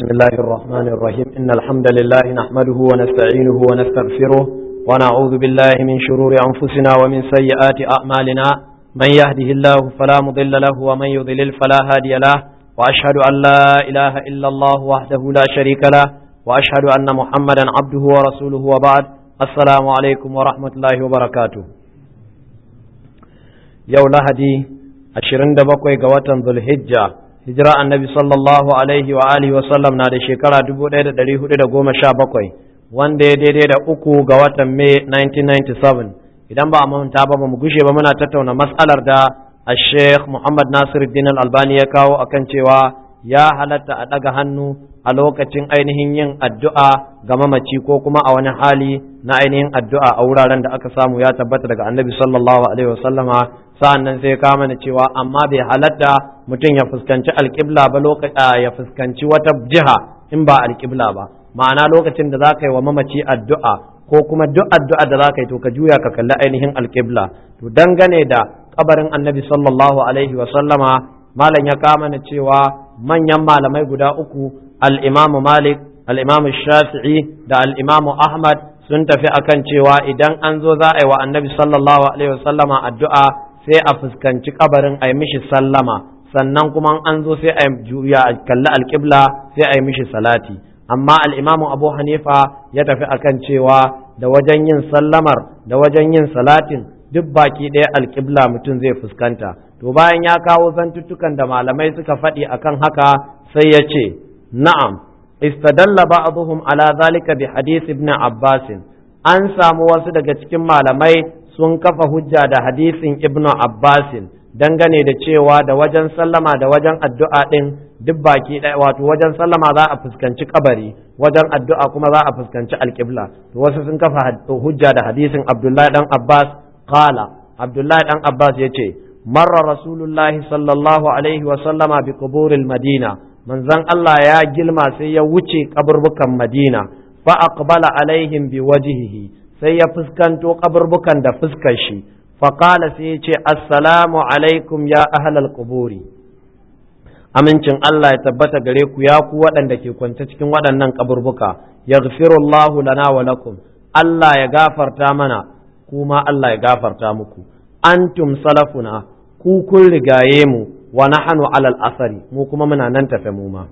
بسم الله الرحمن الرحيم إن الحمد لله نحمده ونستعينه ونستغفره ونعوذ بالله من شرور أنفسنا ومن سيئات أعمالنا من يهده الله فلا مضل له ومن يضلل فلا هادي له وأشهد أن لا إله إلا الله وحده لا شريك له وأشهد أن محمدا عبده ورسوله وبعد السلام عليكم ورحمة الله وبركاته يوم لهدي ashirin da bakwai ga watan Zulhijja hijira annabi sallallahu alaihi wa alihi wa sallam na da shekara dubu ɗaya da ɗari hudu da goma sha bakwai wanda ya daidai da uku ga watan Mai 1997 idan ba a manta ba ba mu gushe ba muna tattauna mas'alar da a Sheikh Muhammad Nasiruddin Al-Albani ya kawo akan cewa ya halatta a ɗaga hannu a lokacin ainihin yin addu'a ga mamaci ko kuma a wani hali na ainihin addu'a a wuraren da aka samu ya tabbata daga annabi sallallahu alaihi wa sallama sa'an nan sai ka mana cewa amma bai halatta mutum ya fuskanci alƙibla ba lokaci ya fuskanci wata jiha in ba alƙibla ba ma'ana lokacin da za ka yi wa mamaci addu'a ko kuma duk addu'a da za ka yi to ka juya ka kalli ainihin alƙibla to dangane da kabarin annabi sallallahu alaihi wa sallama malam ya kama mana cewa manyan malamai guda uku al-imamu malik al-imamu shafi'i da al-imamu ahmad sun tafi akan cewa idan an zo za a yi wa annabi sallallahu alaihi wa sallama addu'a sai a fuskanci kabarin a yi mishi sallama sannan kuma an zo sai a juya a kalli alƙibla sai a yi mishi salati amma al'imamu abu hanifa ya tafi akan cewa da wajen yin sallamar da wajen yin salatin duk baki ɗaya alƙibla mutum zai fuskanta to bayan ya kawo zantuttukan da malamai suka faɗi akan haka sai ya ce na'am istadalla ba'dhum ala zalika bi hadith ibn abbas an samu wasu daga cikin malamai sun kafa hujja da hadisin ibnu abbasin dangane da cewa da wajen sallama da wajen addu'a ɗin duk baki ɗaya wato wajen sallama za a fuskanci kabari wajen addu'a kuma za a fuskanci alƙibla to wasu sun kafa hujja da hadisin abdullahi dan abbas qala abdullahi dan abbas ya ce marra rasulullahi sallallahu alaihi wa sallama bi quburil madina manzon Allah ya gilma sai ya wuce kaburbukan madina fa aqbala alaihim bi wajhihi sai ya fuskanto kaburbukan da fuskar shi faƙala sai ya ce assalamu alaikum ya ahlal quburi amincin Allah ya tabbata gare ku ya ku waɗanda ke kwance cikin waɗannan kaburbuka yaghfirullahu lana wa lakum Allah ya gafarta mana kuma Allah ya gafarta muku antum salafuna ku kun rigaye mu wa nahnu alal asari mu kuma muna nan tafe mu ma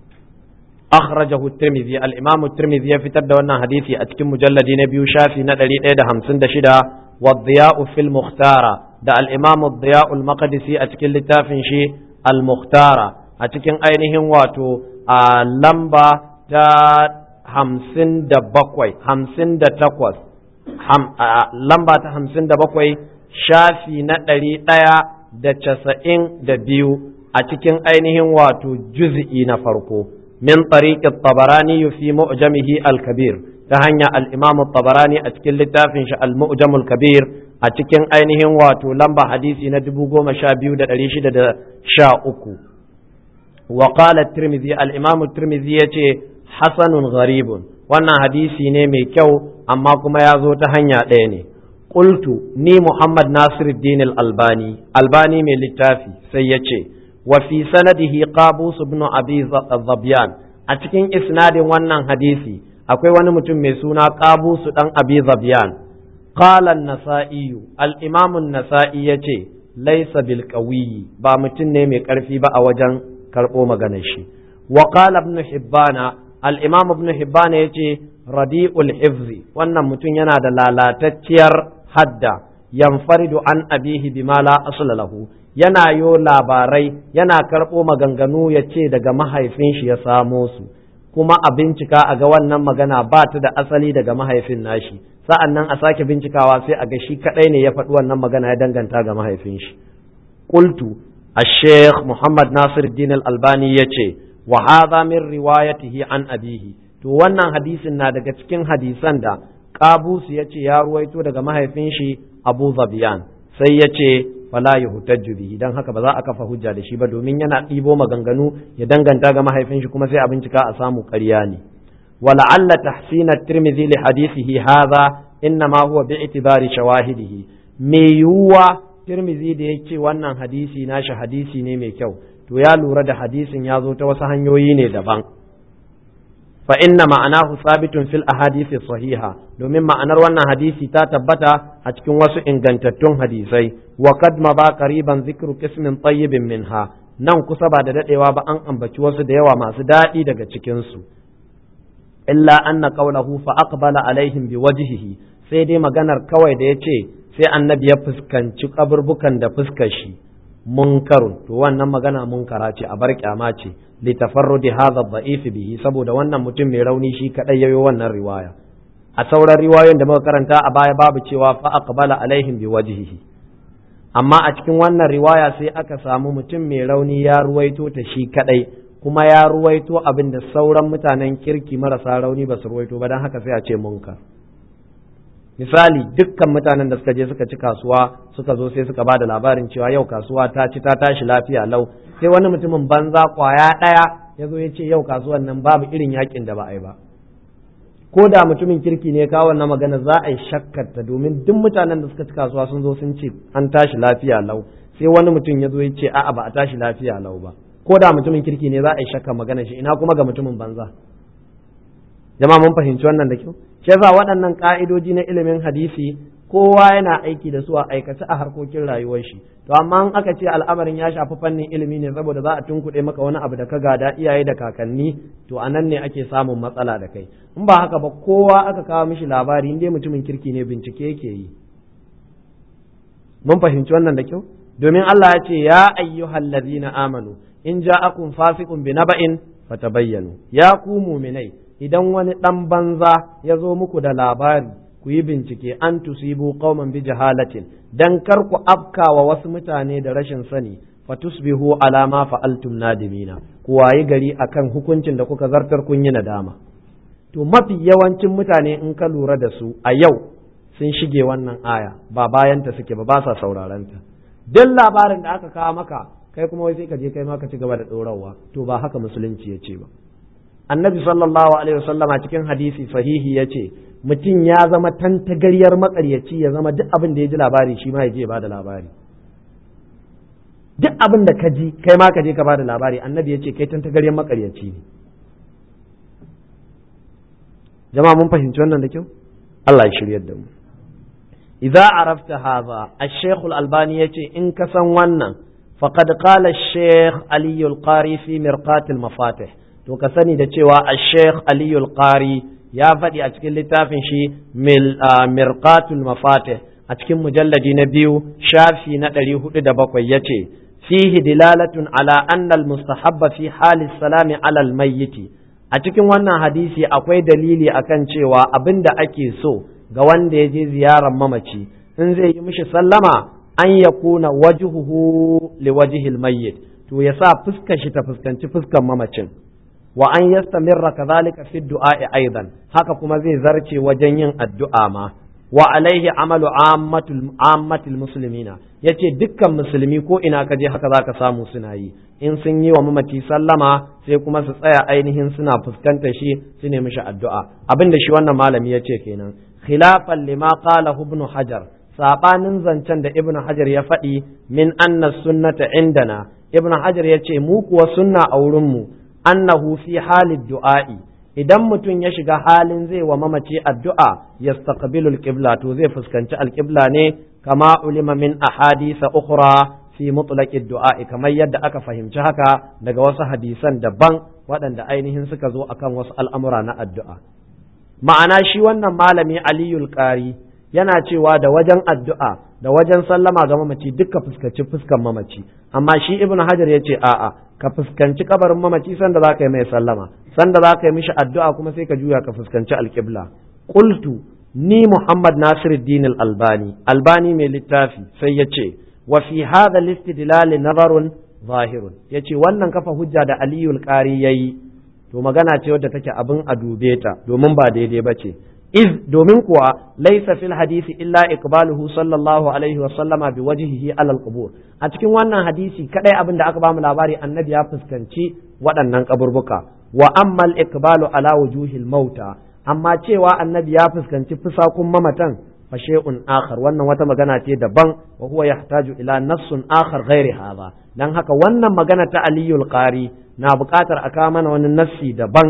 أخرجه الترمذي الإمام الترمذي يفتر دوانا حديثي أتكم مجلد نبي شافي ندري إيدا همسن دشدا والضياء في المختارة دا الإمام الضياء المقدسي أتكن لتافن شي المختارة أتكن أينهم واتو آه لمبا تا همسن دا بقوي همسن دا تقوس هم آه لمبا تا همسن دا بقوي شافي ندري إيا دا تسعين دا بيو أتكن أينهم واتو جزئي نفرقو من طريق الطبراني في مؤجمه الكبير تهنيا الإمام الطبراني أتكل لتافنش المؤجم الكبير أتكن أينهم واتو لمبا حديثي ندبوغو مشابيو دا أليش دا شاءكو وقال الترمذي الإمام الترمذي حسن غريب وانا حديثي نيمي كو أما كما يازو تهنيا ديني قلت ني محمد ناصر الدين الألباني ألباني من لتافي سيتي وفي سنده قابوس بن أبي الظبيان أتكين إسناد ونن حديثي أكوي ونمتم مسونا قابوس بن أبي ظبيان قال النسائي الإمام النسائي يتي ليس بالقوي با متن نيمي كرفي با أوجن كربو مغنشي وقال ابن حبان الإمام ابن حبان يتي رديء الحفظ ونن متن ينادى لا لا تتير حد ينفرد عن أبيه بما لا أصل له yana yo labarai yana karɓo maganganu ya ce daga mahaifin shi ya samo su kuma a bincika a ga wannan magana ba ta da asali daga mahaifin nashi sa'an nan a sake bincikawa sai a ga shi kaɗai ne ya faɗi wannan magana ya danganta ga mahaifin shi qultu الشيخ محمد ناصر الدين الألباني يتي وهذا من روايته عن أبيه to wannan hadisin na daga cikin hadisan da Qabus ya ce ya ruwaito daga mahaifin shi Abu Zabiyan sai ya ce fala yuhtajju bihi dan haka ba za a kafa hujja da shi ba domin yana ɗibo maganganu ya danganta ga mahaifin shi kuma sai a bincika a samu ƙarya ne wala'alla tahsin at-tirmidhi li hadithihi hadha innama huwa bi'tibari shawahidihi me yuwa tirmidhi da yake wannan hadisi nashi hadisi ne mai kyau to ya lura da hadisin ya zo ta wasu hanyoyi ne daban fa inna ma'anahu sabitun fil ahadisi sahiha domin ma'anar wannan hadisi ta tabbata a cikin wasu ingantattun hadisai wa qad ma ba qariban zikru qismin tayyibin minha nan kusa ba da dadewa ba an ambaci wasu da yawa masu daɗi daga cikin su illa anna qawlahu fa aqbala alaihim biwajhihi sai dai maganar kawai da yace sai annabi ya fuskanci kaburbukan da fuskar shi munkarun to wannan magana munkara ce a bar kyama ce li tafarrudi hadha dha'if bihi saboda wannan mutum mai rauni shi kadai yayo wannan riwaya a sauran riwayoyin da muka karanta a baya babu cewa fa aqbala alaihim biwajhihi amma a cikin wannan riwaya sai aka samu mutum mai rauni ya ruwaito ta shi kadai kuma ya ruwaito abin da sauran mutanen kirki marasa rauni ba su ruwaito ba don haka sai a ce munkar misali dukkan mutanen da suka je suka ci kasuwa suka zo sai suka ba da labarin cewa yau kasuwa ta ci ta tashi lafiya lau sai wani mutumin banza kwaya ɗaya ya zo ya ce yau kasuwan nan babu irin yakin da ba a yi ba ko da mutumin kirki ne kawo wannan magana za a yi shakkarta domin duk mutanen da suka ci kasuwa sun zo sun ce an tashi lafiya lau sai wani mutum ya zo ya ce a'a ba a tashi lafiya lau ba ko da mutumin kirki ne za a yi shakka magana shi ina kuma ga mutumin banza jama'a mun fahimci wannan da kyau shi yasa waɗannan ka'idoji na ilimin hadisi kowa yana aiki da su a aikace a harkokin rayuwar shi to amma in aka ce al'amarin ya shafi fannin ilimi ne saboda za a tunkuɗe maka wani abu da ka gada iyaye da kakanni to a nan ne ake samun matsala da kai in ba haka ba kowa aka kawo mishi labari in dai mutumin kirki ne bincike yake yi mun fahimci wannan da kyau domin Allah ya ce ya ayyuhal ladzina amanu in ja'akum fasiqun bi naba'in fatabayyanu ya ku mu'minai idan wani dan banza ya zo muku da labari ku yi bincike an tusibu qauman bi jahalatin dan kar ku afkawa wasu mutane da rashin sani fatusbihu ala ma fa'altum nadimina ku wayi gari akan hukuncin da kuka zartar kun yi nadama to mafi yawancin mutane in ka lura da su a yau sun shige wannan aya ba bayanta suke ba ba sa saurarenta duk labarin da aka kawo maka kai kuma wai sai ka je kai ma ka ci gaba da ɗorawa to ba haka musulunci ya ce ba annabi sallallahu alaihi wasallam a cikin hadisi sahihi ya ce mutum ya zama tantagaryar makaryaci ya zama duk abin da ya ji labari shi ma ya je ba da labari duk abin da ka ji kai ma ka je ka ba da labari annabi ya ce kai tantagaryar makaryaci ne jama'a mun fahimci wannan da kyau Allah ya shiryar da mu idza arafta hadha ash-shaykh al-albani yace in ka san wannan faqad qala ash-shaykh ali al-qari fi mirqat al-mafatih to ka sani da cewa ash-shaykh ali al-qari ya faɗi a cikin littafin shi mirqat al-mafatih a cikin mujalladi na biyu shafi na ɗari hudu da bakwai yace fihi dilalatun ala anna al-mustahabba fi hali salami ala al-mayyiti a cikin wannan hadisi akwai dalili akan cewa abin da ake so ga wanda ya je ziyarar mamaci in zai yi mishi sallama an ya kuna wajuhu li wajihil mayyit to ya sa fuskar shi ta fuskanci fuskar mamacin wa an yastamirra kadhalika fi du'a'i aidan haka kuma zai zarce wajen yin addu'a ma wa alaihi amalu ammatul ammatul muslimina yace dukkan musulmi ko ina ka je haka zaka samu suna yi in sun yi wa mamaci sallama sai kuma su tsaya ainihin suna fuskantar shi su ne mishi addu'a abin da shi wannan malami ya ce kenan khilafan lima qala ibn hajar sabanin zancen da ibn hajar ya faɗi min anna sunnata indana ibn hajar ya ce mu kuwa sunna a wurin mu annahu fi halid du'a'i idan mutum ya shiga halin zai wa mamaci addu'a yastaqbilu al-qibla to zai fuskanci al-qibla ne kama ulima min ahadisa ukhra fi mutlaqid du'a kamar yadda aka fahimci haka daga wasu hadisan daban waɗanda ainihin suka zo akan wasu al'amura na addu'a ma'ana shi wannan malami aliyul qari yana cewa da wajen addu'a da wajen sallama ga mamaci duka fuskanci fuskan mamaci amma shi ibnu hajar ya ce a'a ka fuskanci kabarin mamaci sanda za ka yi mai sallama sanda za ka yi mishi addu'a kuma sai ka juya ka fuskanci alƙibla qultu ni muhammad nasiruddin al-albani albani mai littafi sai ya ce wa fi hadha al-istidlal nazarun zahirun yace wannan kafa hujja da aliyul qari yayi to magana ce wadda take abin a dube ta domin ba daidai bace iz domin kuwa laysa fil hadisi illa iqbaluhu sallallahu alaihi wa sallama bi wajhihi ala al-qubur a cikin wannan hadisi kadai abin da aka bamu labari annabi ya fuskanci waɗannan kaburbuka wa amma al-iqbalu ala wujuhil mauta amma cewa annabi ya fuskanci fusakun mamatan fa shay'un akhar wannan wata magana ce daban wa huwa yahtaju ila nassun akhar ghairi hadha dan haka wannan magana ta aliyul qari na buƙatar a kawo mana wani nassi daban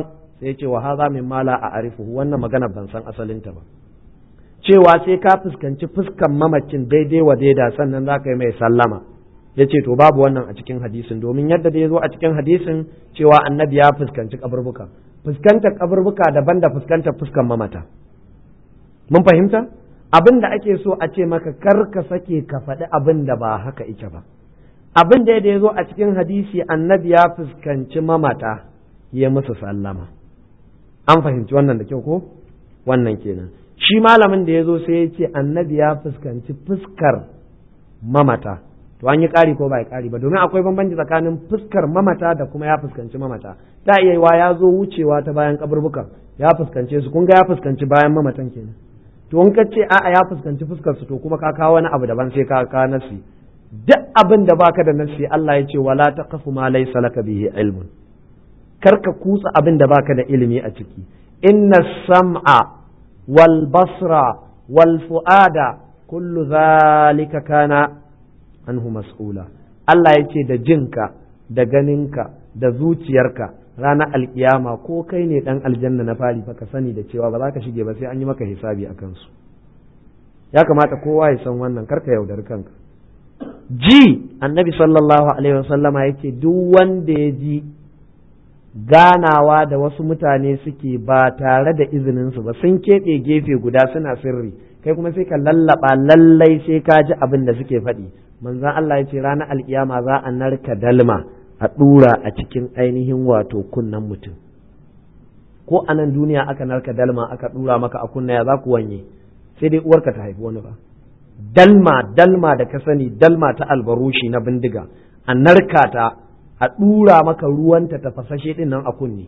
sai ya ce wa haza min mala a arifu wannan magana ban san asalinta ba cewa sai ka fuskanci fuskan mamacin daidai wa daida sannan za ka yi mai sallama ya ce to babu wannan a cikin hadisin domin yadda da ya zo a cikin hadisin cewa annabi ya fuskanci kaburbuka fuskantar kaburbuka daban da fuskantar fuskan mamata mun fahimta abin da ake so a ce maka kar ka sake ka faɗi abin da ba haka ike ba abin da ya zo a cikin hadisi annabi ya fuskanci mamata ya musu sallama an fahimci wannan da kyau ko wannan kenan shi malamin da ya zo sai ya ce annabi ya fuskanci fuskar mamata to an yi ƙari ko ba ya ƙari ba domin akwai bambanci tsakanin fuskar mamata da kuma ya fuskanci mamata ta iya yiwa ya zo wucewa ta bayan kaburbukan ya fuskance su kun ga ya fuskanci bayan mamatan kenan to in ka ce a'a ya fuskanci fuskar su to kuma ka kawo wani abu daban sai ka kawo nasi duk abin da baka da nasi Allah ya ce wala taqfu ma laysa laka bihi ilmun kar ka kutsa abin da baka da ilimi a ciki inna sam'a wal basra wal fu'ada kullu zalika kana anhu mas'ula Allah ya ce da jinka da ganinka da zuciyarka ranar alkiyama ko kai ne dan aljanna na fari fa ka sani da cewa ba za ka shige ba sai an yi maka hisabi a kansu ya kamata kowa ya san wannan karka yaudari kanka ji annabi sallallahu alaihi wasallama yake duk wanda ya ji ganawa da wasu mutane suke ba tare da izininsu ba sun keɓe gefe guda suna sirri kai kuma sai ka lallaba lallai sai ka ji abin da suke faɗi manzon Allah ya ce ranar alkiyama za a narka dalma a ɗura a cikin ainihin wato kunnen mutum ko a nan duniya aka narka dalma aka ɗura maka a kunna ya za ku wanye sai dai uwarka ta haifi wani ba dalma dalma da ka sani dalma ta albarushi na bindiga a narka ta a ɗura maka ruwanta ta fasashe ɗin nan a kunne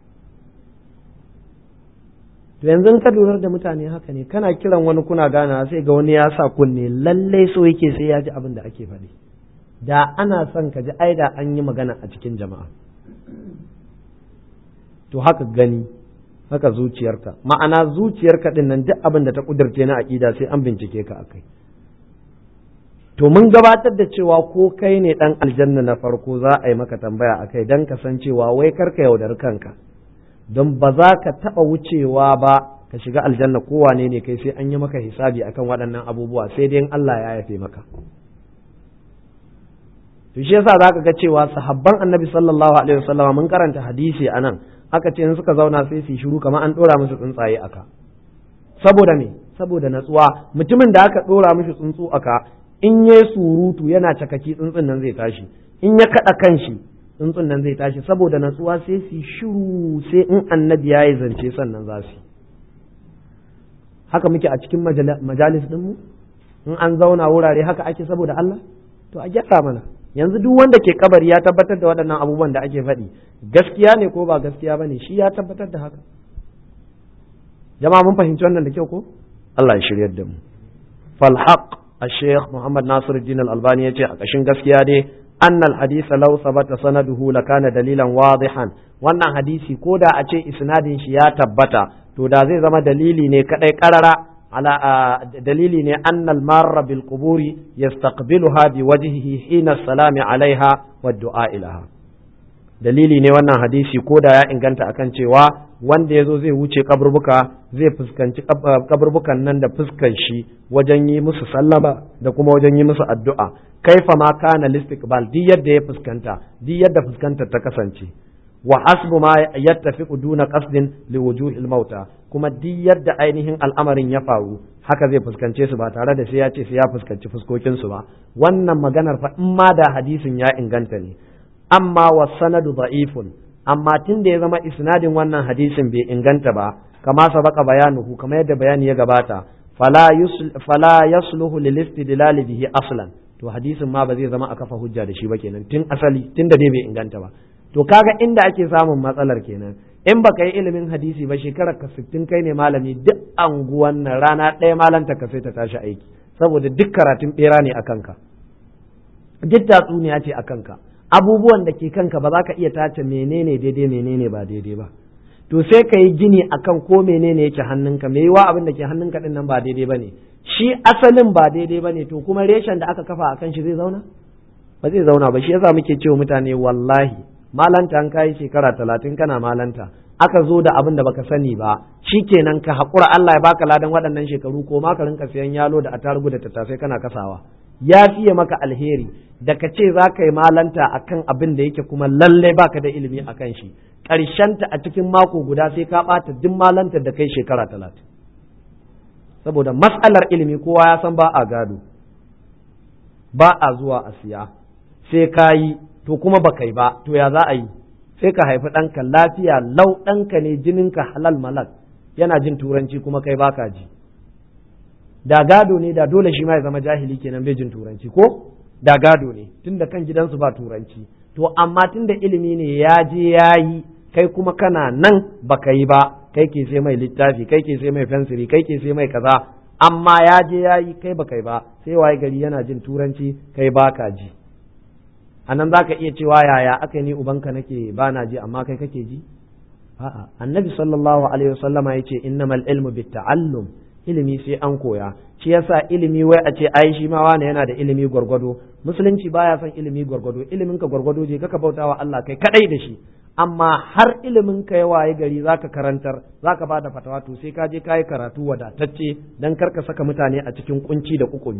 to yanzu ka lura da mutane haka ne kana kiran wani kuna gana sai ga wani ya sa kunne lallai so yake sai ya ji abin da ake faɗi da ana son ka ji ai da an yi magana a cikin jama'a to haka gani haka zuciyarka ma'ana zuciyarka din nan duk abin da ta kudurce na aƙida sai an bincike ka akai to mun gabatar da cewa ko kai ne dan aljanna na farko za a yi maka tambaya akai dan ka san cewa wai karka yaudari kanka don ba za ka taɓa wucewa ba ka shiga aljanna kowane ne kai sai an yi maka hisabi akan waɗannan abubuwa sai dai Allah ya yafe maka to shi yasa zaka ga cewa sahabban annabi sallallahu alaihi wasallama mun karanta hadisi anan aka ce in suka zauna sai su shiru kamar an dora musu tsuntsaye aka saboda me saboda natsuwa mutumin da aka dora mishi tsuntsu aka in yayi surutu yana cakaki tsuntsun nan zai tashi in ya kada kanshi tsuntsun nan zai tashi saboda natsuwa sai su shiru sai in annabi yayi zance sannan za su haka muke a cikin majalis dinmu in an zauna wurare haka ake saboda Allah to a gyara mana yanzu duk wanda ke kabari ya tabbatar da waɗannan abubuwan da ake faɗi gaskiya ne ko ba gaskiya ba ne shi ya tabbatar da haka jama'a mun fahimci wannan da kyau ko Allah ya shiryar da mu falhaq الشيخ محمد ناصر الدين الألباني يجي أكشن gaskiya dai أن الحديث لو ثبت سنده لكان دليلا واضحا wannan hadisi ko da a ce isnadin shi ya tabbata to da zai zama dalili ne kadai karara ala dalili ne annal marra bil quburi yastaqbiluha bi wajhihi hina salami alaiha wa du'a ilaha dalili ne wannan hadisi ko da ya inganta akan cewa wanda ya zo zai wuce kaburbuka zai fuskanci kaburbukan nan da fuskan shi wajen yi musu sallama da kuma wajen yi musu addu'a kaifa ma kana listiqbal duk yadda ya fuskanta duk yadda fuskantar ta kasance wa hasbu ma yattafiqu duna qasdin li wujuhil mauta kuma duk yadda ainihin al'amarin ya faru haka zai fuskance su ba tare da sai ya ce sai ya fuskanci fuskokin su ba wannan maganar fa in ma da hadisin ya inganta ne amma wa sanadu da'ifun amma tun da ya zama isnadin wannan hadisin bai inganta ba kama sabaka bayanuhu kamar yadda bayani ya gabata fala fala yasluhu lil istidlal bihi aslan to hadisin ma ba zai zama a kafa hujja da shi ba kenan tun asali tun da dai bai inganta ba to kaga inda ake samun matsalar kenan in baka yi ilimin hadisi ba shekarar ka sittin kai ne malami duk anguwan nan rana ɗaya malanta ka sai ta tashi aiki saboda duk karatun bera ne a kanka duk tatsuniya ce a kanka abubuwan da ke kanka ba za ka iya tace menene daidai menene ba daidai ba to sai ka yi gini akan ko menene yake hannunka me yiwa abin da ke hannunka din nan ba daidai bane shi asalin ba daidai bane to kuma reshen da aka kafa akan shi zai zauna ba zai zauna ba shi yasa muke cewa mutane wallahi malanta an kai shekara talatin kana malanta aka zo da abin da baka sani ba shikenan ka haƙura Allah ya baka ladan waɗannan shekaru ko ma ka rinka sayan yalo da atarugu da tattasai kana kasawa ya fiye maka alheri da ka ce za ka yi malanta akan abin da yake kuma lallai baka da ilimi akan shi ƙarshenta a cikin mako guda sai ka ɓata duk malantar da kai shekara talatin saboda matsalar ilimi kowa ya san ba a gado ba a zuwa a siya sai ka yi to kuma ba kai ba to ya za a yi sai ka haifi ɗanka lafiya lau ɗanka ne jininka halal malak yana jin turanci kuma kai baka ji da gado ne da dole shi ma ya zama jahili kenan bai jin turanci ko da gado ne tunda kan gidansu ba turanci to amma tunda ilimi ne ya je ya yi kai kuma kana nan baka yi ba kai ke sai mai littafi kai ke sai mai fensiri kai ke sai mai kaza amma ya je ya yi kai baka yi ba sai waye gari yana jin turanci kai baka ji a nan za ka iya cewa yaya aka ni ubanka nake ba na ji amma kai kake ji a'a annabi sallallahu alaihi wasallama yace innamal ilmu bitta'allum ilimi sai an koya shi yasa ilimi wai a ce ai shi ma wani yana da ilimi gwargwado musulunci baya son ilimi gwargwado ilimin ka gwargwado je ka bautawa Allah kai kadai da shi amma har ilimin ka ya waye gari zaka karantar zaka bada fatawa to sai ka je kai karatu wadatacce dan karka saka mutane a cikin kunci da kukumi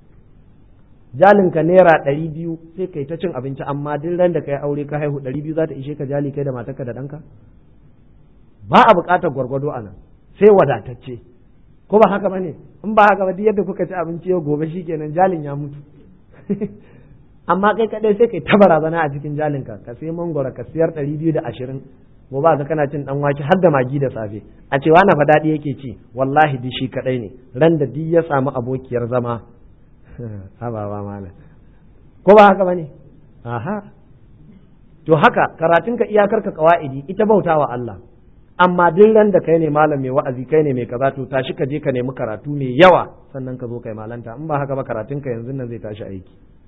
jalinka naira ɗari biyu sai kai ta cin abinci amma duk ran da kai aure ka haihu ɗari biyu za ta ishe ka jali kai da matarka da ɗanka ba a buƙatar gwargwado a nan sai wadatacce ko ba haka bane in ba haka ba duk yadda kuka ci abinci yau gobe shikenan jalin ya mutu amma kai kadai sai kai ta barazana a cikin jalinka ka sai mangoro ka siyar ɗari biyu da ashirin gobe ga kana cin dan wake har da magi da safe a cewa na fa daɗi yake ci wallahi duk shi kadai ne ran da duk ya samu abokiyar zama ababa mala ko ba haka bane aha to haka karatunka iyakar ka kawaidi ita bautawa Allah amma duk ran da kai ne malam mai wa'azi kai ne mai kaza to tashi ka je ka nemi karatu mai yawa sannan ka zo kai malanta in ba haka ba karatunka yanzu nan zai tashi aiki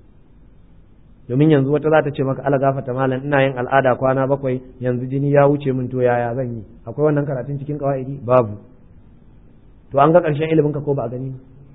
domin yanzu wata za ta ce maka ala gafata malam ina yin al'ada kwana bakwai yanzu jini ya wuce min to yaya zan yi akwai wannan karatun cikin kawaidi babu to an ga ƙarshen ilimin ka ko ba a gani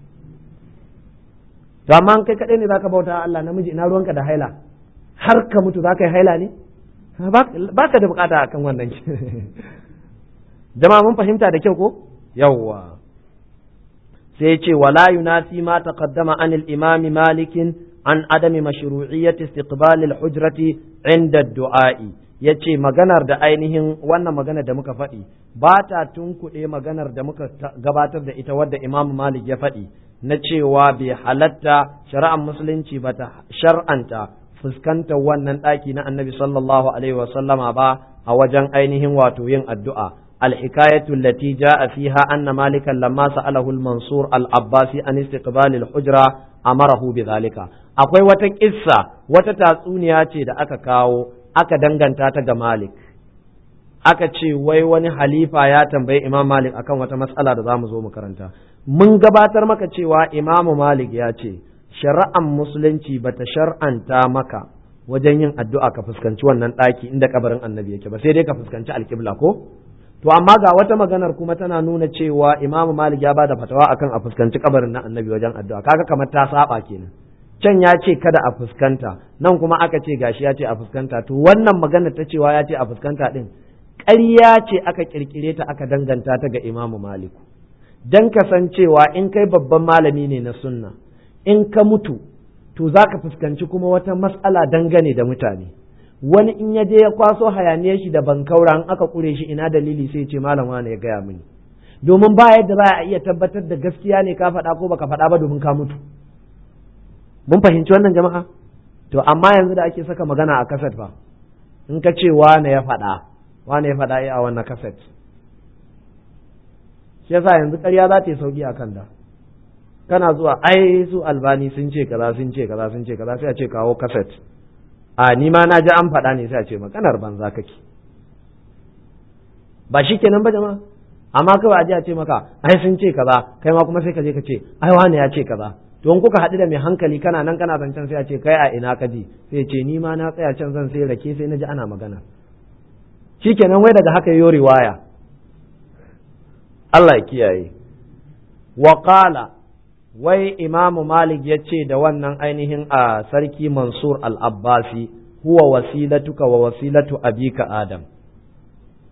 to amma kai kaɗai ne zaka bauta Allah namiji ina ruwanka da haila har ka mutu zaka yi haila ne ba ka da bukata akan wannan jama'a mun fahimta da kyau ko yawwa sai ce wala yunafi ma taqaddama an al-imam malik an adami mashru'iyyati istiqbal al-hujrati inda ad-du'a'i yace maganar da ainihin wannan maganar da muka faɗi ba ta tunkuɗe maganar da muka gabatar da ita wadda imam malik ya faɗi na cewa bai halatta shari'ar musulunci ba ta shar'anta fuskantar wannan ɗaki na annabi sallallahu alaihi wasallama ba a wajen ainihin wato yin addu'a الحكاية التي جاء فيها أن مالكا لما سأله المنصور العباسي عن استقبال الحجرة أمره بذلك akwai wata kissa wata tatsuniya ce da aka kawo aka danganta ta ga Malik aka ce wai wani halifa ya tambayi Imam Malik akan wata matsala da zamu zo mu karanta mun gabatar maka cewa Imam Malik ya ce shari'an musulunci bata shar'anta maka wajen yin addu'a ka fuskanci wannan ɗaki inda kabarin annabi yake ba sai dai ka fuskanci alƙibla ko to amma ga wata maganar kuma tana nuna cewa Imam Malik ya bada fatawa akan a fuskanci kabarin na annabi wajen addu'a kaga kamar ta saba kenan can ya ce kada a fuskanta nan kuma aka ce gashi ya ce a fuskanta to wannan magana ta cewa ya ce a fuskanta din ƙarya ce aka kirkire ta aka danganta ta ga Imam Malik dan kasancewa in kai babban malami ne na sunna in ka mutu to zaka fuskanci kuma wata mas'ala dangane da mutane wani in ya je ya kwaso hayaniyar shi da bankaura in aka kure shi ina dalili sai ce malam wani ya gaya mini domin ba yadda za a iya tabbatar da gaskiya ne ka faɗa ko baka faɗa ba domin ka mutu mun fahimci wannan jama'a to amma yanzu da ake saka magana a kaset fa in ka ce wane ya faɗa wane ya faɗa a wannan kaset shi yasa yanzu ƙarya za ta yi sauki a kan da kana zuwa ai su albani sun ce kaza sun ce kaza sun ce kaza sai a ce kawo kaset a ni ma na ji an faɗa ne sai a ce maganar banza kake ba shi kenan ba jama'a amma kawai a ji a ce maka ai sun ce kaza kai ma kuma sai ka je ka ce ai wani ya ce kaza to in kuka haɗu da mai hankali kana nan kana zancen sai a ce kai a ina ka ji sai ce ni ma na tsaya can zan sai rake sai na ji ana magana shikenan wai daga haka yo riwaya Allah ya kiyaye wa qala wai imamu malik ya ce da wannan ainihin a sarki mansur al-abbasi huwa wasilatuka wa wasilatu abika adam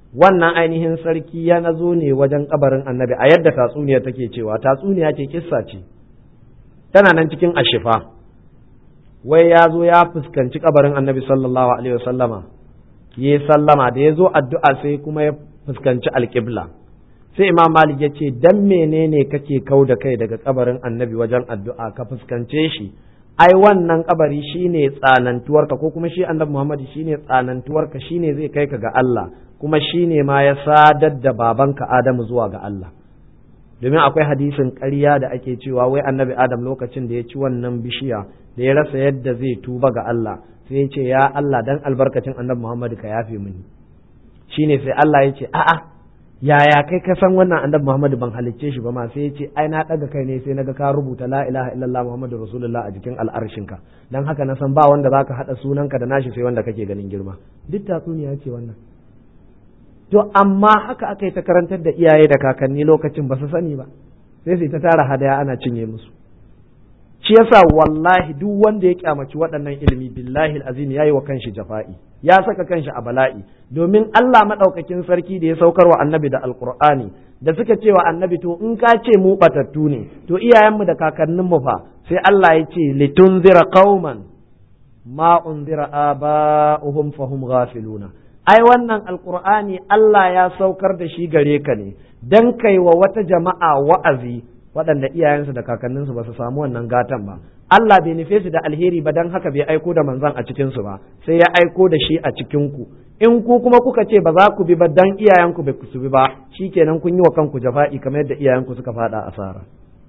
wannan ainihin sarki ya nazo ne wajen kabarin annabi a yadda tatsuniya take cewa tatsuniya ce kissa ce tana nan cikin ashifa wai ya zo ya fuskanci kabarin annabi sallallahu alaihi wasallama ya sallama da ya zo addu'a sai kuma ya fuskanci alƙibla sai imam malik ya ce dan menene kake kau da kai daga kabarin annabi wajen addu'a ka fuskance shi ai wannan kabari shine tsanantuwarka ko kuma shi annabi muhammad shine tsanantuwarka shine zai kai ka ga Allah kuma shine ma ya sadar da babanka adamu zuwa ga Allah domin akwai hadisin ƙarya da ake cewa wai annabi adam lokacin da ya ci wannan bishiya da ya rasa yadda zai tuba ga Allah sai ya ce ya Allah dan albarkacin annabi Muhammad ka yafe mini shine sai Allah ya ce a'a yaya kai ka san wannan annabi Muhammad ban halicce shi ba ma sai ya ce ai na daga kai ne sai naga ka rubuta la ilaha illallah muhammadu rasulullah a jikin al'arshinka dan haka na san ba wanda zaka hada sunanka da nashi sai wanda kake ganin girma duk tatsuniya ce wannan to amma haka aka yi ta karantar da iyaye da kakanni lokacin ba su sani ba sai su ta tara hadaya ana cinye musu shi yasa wallahi duk wanda ya kyamaci waɗannan ilimi billahi azim yayi wa kanshi jafa'i ya saka kanshi a bala'i domin Allah madaukakin sarki da ya saukar wa annabi da alqur'ani da suka ce wa annabi to in ka ce mu batattu ne to iyayenmu da kakanninmu fa sai Allah ya ce litunzira qauman ma unzira aba'uhum fahum ghafiluna ai wannan alqur'ani Allah ya saukar da shi gare ka ne dan kai wa wata jama'a wa'azi waɗanda iyayensu da kakanninsu ba su samu wannan gatan ba Allah bai nufe su da alheri ba dan haka bai aiko da manzon a cikin su ba sai ya aiko da shi a cikin ku in ku kuma kuka ce ba za ku bi ba dan iyayenku bai su bi ba shikenan kun yi wa kanku jafa'i kamar yadda iyayenku suka fada asara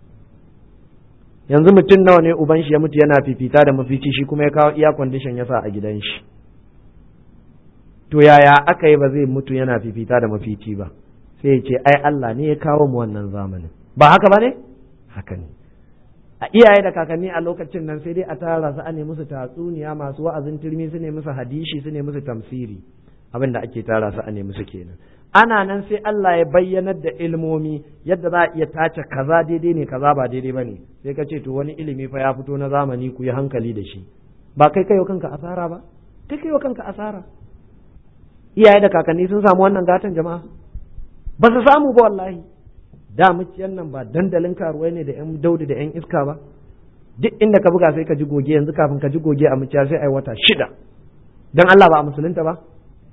yanzu mutum nawa ne uban shi ya mutu yana fifita da mafici shi kuma ya kawo iya condition ya sa a gidan shi to yaya aka yi ba zai mutu yana fifita da mafici ba sai ya ce ai Allah ne ya kawo mu wannan zamanin ba haka ba ne haka ne a iyaye da kakanni a lokacin nan sai dai a tara su a ne musu tatsuniya masu wa'azin turmi su ne musu hadishi su ne musu tamsiri abin da ake tara su a ne musu kenan ana nan sai Allah ya bayyanar da ilmomi yadda za a iya tace kaza daidai ne kaza ba daidai ba ne sai ka ce to wani ilimi fa ya fito na zamani ku yi hankali da shi ba kai kai kanka asara ba kai kai kanka asara iyaye da kakanni sun samu wannan gatan jama'a ba su samu ba wallahi da muciyan nan ba dandalin karuwai ne da yan daudi da yan iska ba duk inda ka buga sai ka ji goge yanzu kafin ka ji goge a muciya sai ai wata shida dan Allah ba a musulunta ba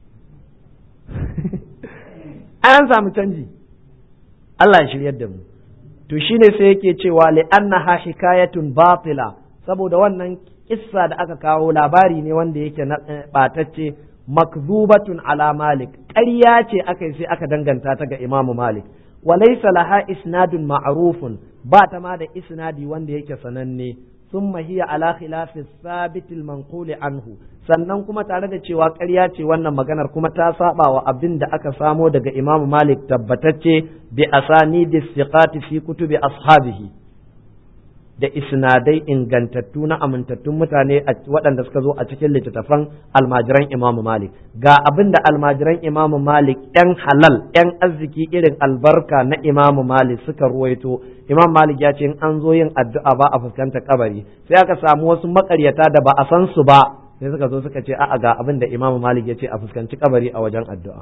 an samu canji Allah ya shiryar da mu to shine sai yake cewa li annaha hikayatun batila saboda wannan kissa da aka kawo labari ne wanda yake na batacce makzubatun ala malik ƙarya ce aka yi sai aka danganta ta ga imamu malik walaysa laha isnadun ma'rufun ba ta ma da isnadi wanda yake sananne ثم هي على خلاف الثابت المنقول anhu sannan kuma tare da cewa ƙarya ce wannan maganar kuma ta saba wa abin da aka samo daga Imam Malik tabbatacce bi asani da siqati fi kutubi ashabihi da isnadai ingantattu na amintattun mutane waɗanda suka zo a cikin littattafan almajiran Imam Malik ga abin da almajiran Imam Malik ‘yan halal ‘yan arziki irin albarka na Imam Malik suka ruwaito Imam Malik ya ce in an zo yin addu'a ba a fuskanta kabari sai aka samu wasu makaryata da ba a san su ba sai suka zo suka ce a'a ga abin da Imam Malik ya ce a fuskanci kabari a wajen addu'a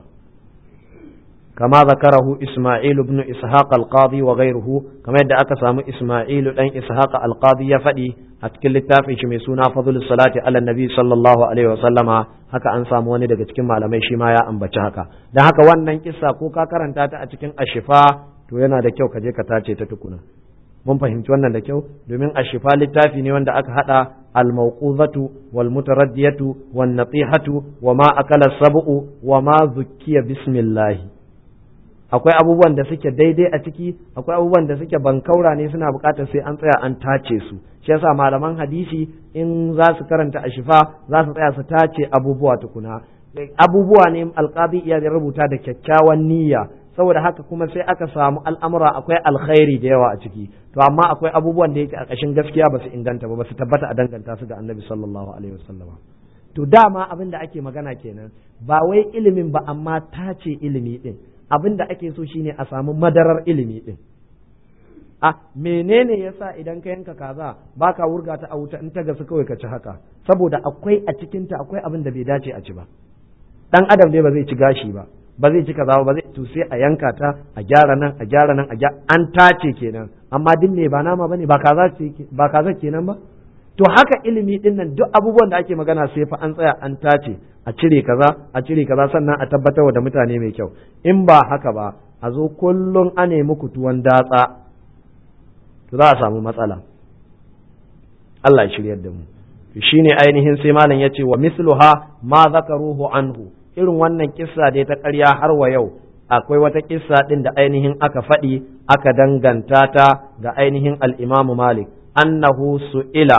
كما ذكره إسماعيل بن إسحاق القاضي وغيره كما يدعى أكسام إسماعيل بن إسحاق القاضي يفدي أتكل التافي شميسونا فضل الصلاة على النبي صلى الله عليه وسلم haka an samu wani daga cikin malamai shi ma ya ambaci haka don haka wannan kissa ko ka karanta ta a cikin ashifa to yana da kyau ka je ka tace ta tukuna mun fahimci wannan da kyau domin ashifa littafi ne wanda aka hada al-mawquzatu wal mutaraddiyatu wan natihatu wa ma akala sab'u wa ma zukkiya bismillah akwai abubuwan da suke daidai a ciki akwai abubuwan da suke bankaura ne suna bukatar sai an tsaya an tace su shi yasa malaman hadisi in za su karanta a shifa za su tsaya su tace abubuwa tukuna abubuwa ne alqabi iya rubuta da kyakkyawan niyya saboda haka kuma sai aka samu al'amura akwai alkhairi da yawa a ciki to amma akwai abubuwan da yake a ƙashin gaskiya ba su inganta ba ba su tabbata a danganta su ga annabi sallallahu alaihi wasallam to dama abin da ake magana kenan ba wai ilimin ba amma tace ilimi din abin da ake so shine a samu madarar ilimi din a menene yasa idan ka yanka kaza baka wurga ta a wuta in ta gasu kawai ka ci haka saboda akwai a cikinta akwai abin da bai dace a ci ba dan adam dai ba zai ci gashi ba ba zai ci kaza ba zai to sai a yanka ta a gyara nan a gyara nan a gyara an tace kenan amma din me ba nama bane ba kaza ce ba kaza kenan ba to haka ilimi din nan duk abubuwan da ake magana sai fa an tsaya an tace a cire kaza a cire kaza sannan a tabbatar da mutane mai kyau in ba haka ba a zo kullum a nemi tuwon datsa to za a samu matsala Allah ya shiryar da mu shine ainihin sai malam yace wa misluha ma zakaruhu anhu irin wannan kissa dai ta ƙarya har wa yau akwai wata kissa din da ainihin aka faɗi aka danganta ta ga ainihin al-Imam Malik annahu su'ila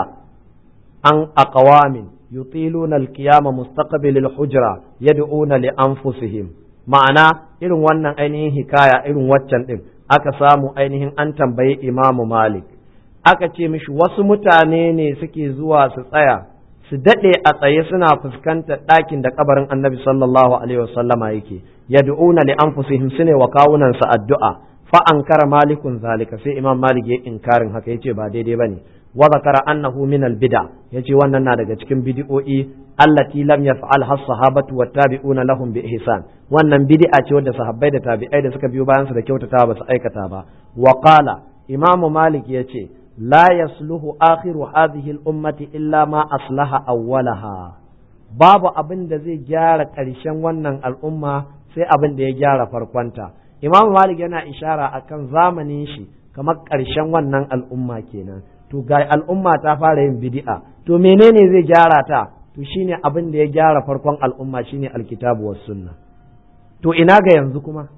an aqwamin yutiluna al-qiyama mustaqbil al-hujra yad'una li anfusihim ma'ana irin wannan ainihin hikaya irin waccan din aka samu ainihin an tambayi Imam Malik aka ce mishi wasu mutane ne suke zuwa su tsaya su daɗe a tsaye suna fuskantar ɗakin da kabarin annabi sallallahu alaihi wasallama yake yad'una li anfusihim sune wa kawunan sa addu'a fa ankara malikun zalika sai imam malik ya inkarin haka yace ba daidai bane wa zakara annahu min al bid'a yace wannan na daga cikin bid'o'i allati lam yaf'al has sahabatu wat tabi'una lahum bi ihsan wannan bid'a ce wadda sahabbai da tabi'ai da suka biyo bayan su da kyautata ba su aikata ba wa qala imam malik yace لا يصلح آخر هذه الأمة إلا ما أصلح أولها babu abin da zai gyara ƙarshen wannan al'umma sai abin da ya gyara farkonta imam malik yana ishara akan zamanin shi kamar ƙarshen wannan al'umma kenan to ga al'umma ta fara yin bid'a to menene zai gyara ta to shine abin da ya gyara farkon al'umma shine alkitabu was sunna to ina ga yanzu kuma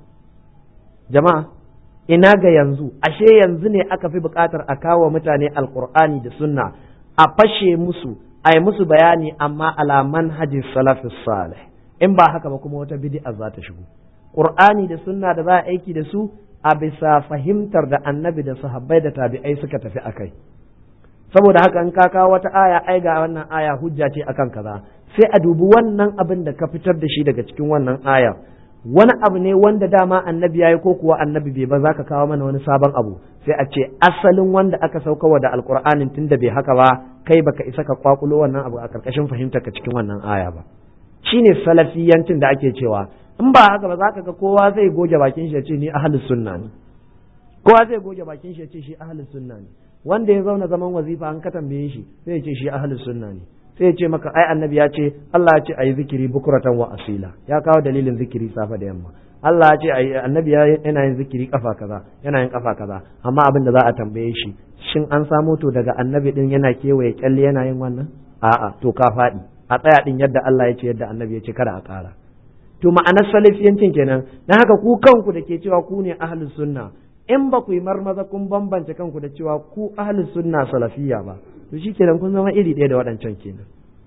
jama'a ina ga yanzu ashe yanzu ne aka fi buƙatar a kawo mutane alkur'ani da sunna a fashe musu a yi musu bayani amma ala manhajin salafis salih in ba haka ba kuma wata bid'a za ta shigo qur'ani da sunna da za a aiki da su a bisa fahimtar da annabi da sahabbai da tabi'ai suka tafi akai saboda haka in ka kawo wata aya ai ga wannan aya hujja ce akan kaza sai a dubi wannan abin da ka fitar da shi daga cikin wannan aya wani abu ne wanda dama annabi yayi ko kuwa annabi bai ba za ka kawo mana wani sabon abu sai a ce asalin wanda aka saukawa da alkur'anin tunda bai haka ba kai baka isa ka kwakulo wannan abu a karkashin fahimtar ka cikin wannan aya ba shine salafiyancin da ake cewa in ba haka ba za ka ga kowa zai goge bakin shi ya ce ni ahlus sunna ne kowa zai goge bakin shi ya ce shi ahlus sunna ne wanda ya zauna zaman wazifa an ka tambaye shi sai ya ce shi ahlus sunna ne sai ya ce maka ai annabi ya ce Allah ya ce ayi zikiri bukuratan wa asila ya kawo dalilin zikiri safa da yamma Allah ya ce ayi annabi ya yana yin zikiri kafa kaza yana yin kafa kaza amma abin da za a tambaye shi shin an samo to daga annabi din yana kewaye kyalle yana yin wannan a'a to ka faɗi a tsaya din yadda Allah ya ce yadda annabi ya ce kada a ƙara to ma'anar salafiyancin kenan dan haka ku kanku da ke cewa ku ne ahlus sunna in ba ku yi marmaza kun bambance kanku da cewa ku ahlus sunna salafiyya ba to shi kenan kun zama iri ɗaya da waɗancan kenan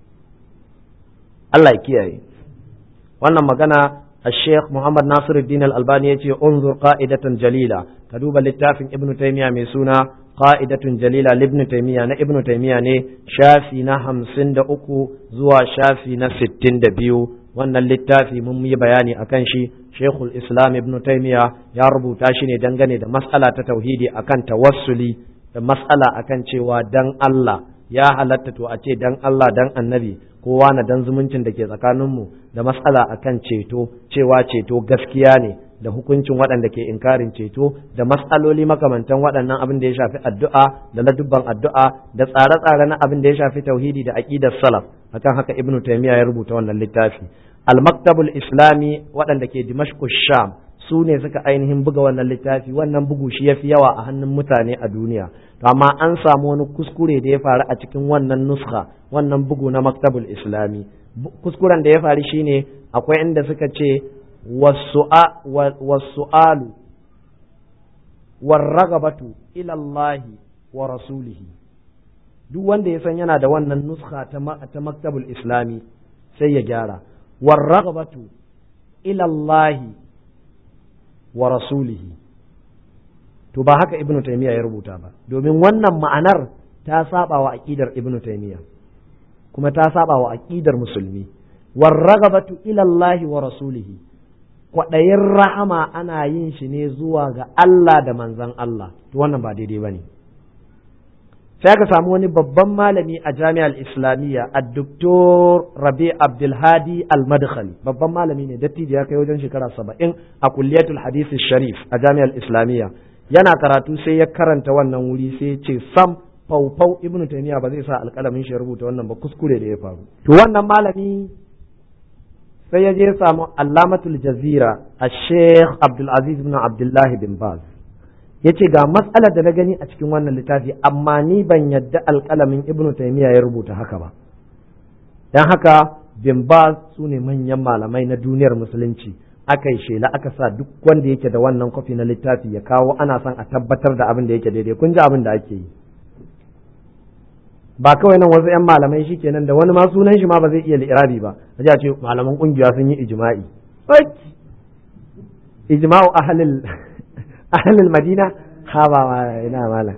Allah ya kiyaye wannan magana الشيخ محمد ناصر الدين الألباني يتي انظر قائدة جليلة كدوب للتافن ابن تيمية ميسونا قائدة جليلة لابن تيمية نا ابن تيمية ني شافي نا همسن دا أكو زوا شافي نا ستين دا بيو wannan littafi mun yi bayani akan shi Sheikhul Islam Ibn Taymiyyah ya rubuta shi ne dangane da mas'ala ta tauhidi akan tawassuli da mas'ala akan cewa dan Allah ya halatta to a ce dan Allah dan annabi kowa na dan zumuncin da ke tsakaninmu da mas'ala akan ceto cewa ceto gaskiya ne da hukuncin waɗanda ke inkarin ceto da mas'aloli makamantan waɗannan abin da ya shafi addu'a da ladubban addu'a da tsare-tsare na abin da ya shafi tauhidi da aqidar salaf akan haka ibnu taymiya ya rubuta wannan littafi al-maktabul islami waɗanda ke dimashq sham su ne suka ainihin buga wannan littafi wannan bugu shi ya fi yawa a hannun mutane a duniya to amma an samu wani kuskure da ya faru a cikin wannan nuska wannan bugu na maktabul islami kuskuren da ya faru shine akwai inda suka ce wasu'alu warragabatu ilallahi wa rasulihi duk wanda ya san yana da wannan nuska ta maktabul islami sai ya gyara warragabatu ilallahi wa rasulihi to ba haka ibnu taymiya ya rubuta ba domin wannan ma'anar ta saba wa aqidar ibnu taymiya kuma ta saba wa aqidar musulmi warragabatu ila Allah wa rasulihi kwaɗayin rahama ana yin shi ne zuwa ga Allah da manzan Allah to wannan ba daidai bane sai aka samu wani babban malami a jami'ar islamiyya a doktor rabi abdulhadi al-madkhali babban malami ne dattijo ya kai wajen shekara saba'in a kulliyatul hadisi sharif a jami'ar islamiyya yana karatu sai ya karanta wannan wuri sai ya ce sam faufau ibnu taymiya ba zai sa alƙalamin shi rubuta wannan ba kuskure da ya faru to wannan malami sai ya je ya samu allamatul jazira a sheikh abdulaziz ibn abdullahi bin baz ya ce ga matsalar da na gani a cikin wannan littafi amma ni ban yadda alƙalamin ibn taymiya ya rubuta haka ba don haka bin baz su ne manyan malamai na duniyar musulunci aka yi shela aka sa duk wanda yake da wannan kwafi na littafi ya kawo ana son a tabbatar da abin da yake daidai kun ji abin da ake yi ba kawai nan wasu 'yan malamai shi kenan da wani ma sunan shi ma ba zai iya li'irabi ba a ce malaman kungiya sun yi ijma'i ijma'u ahlil ahlil madina ha ba ma ina mala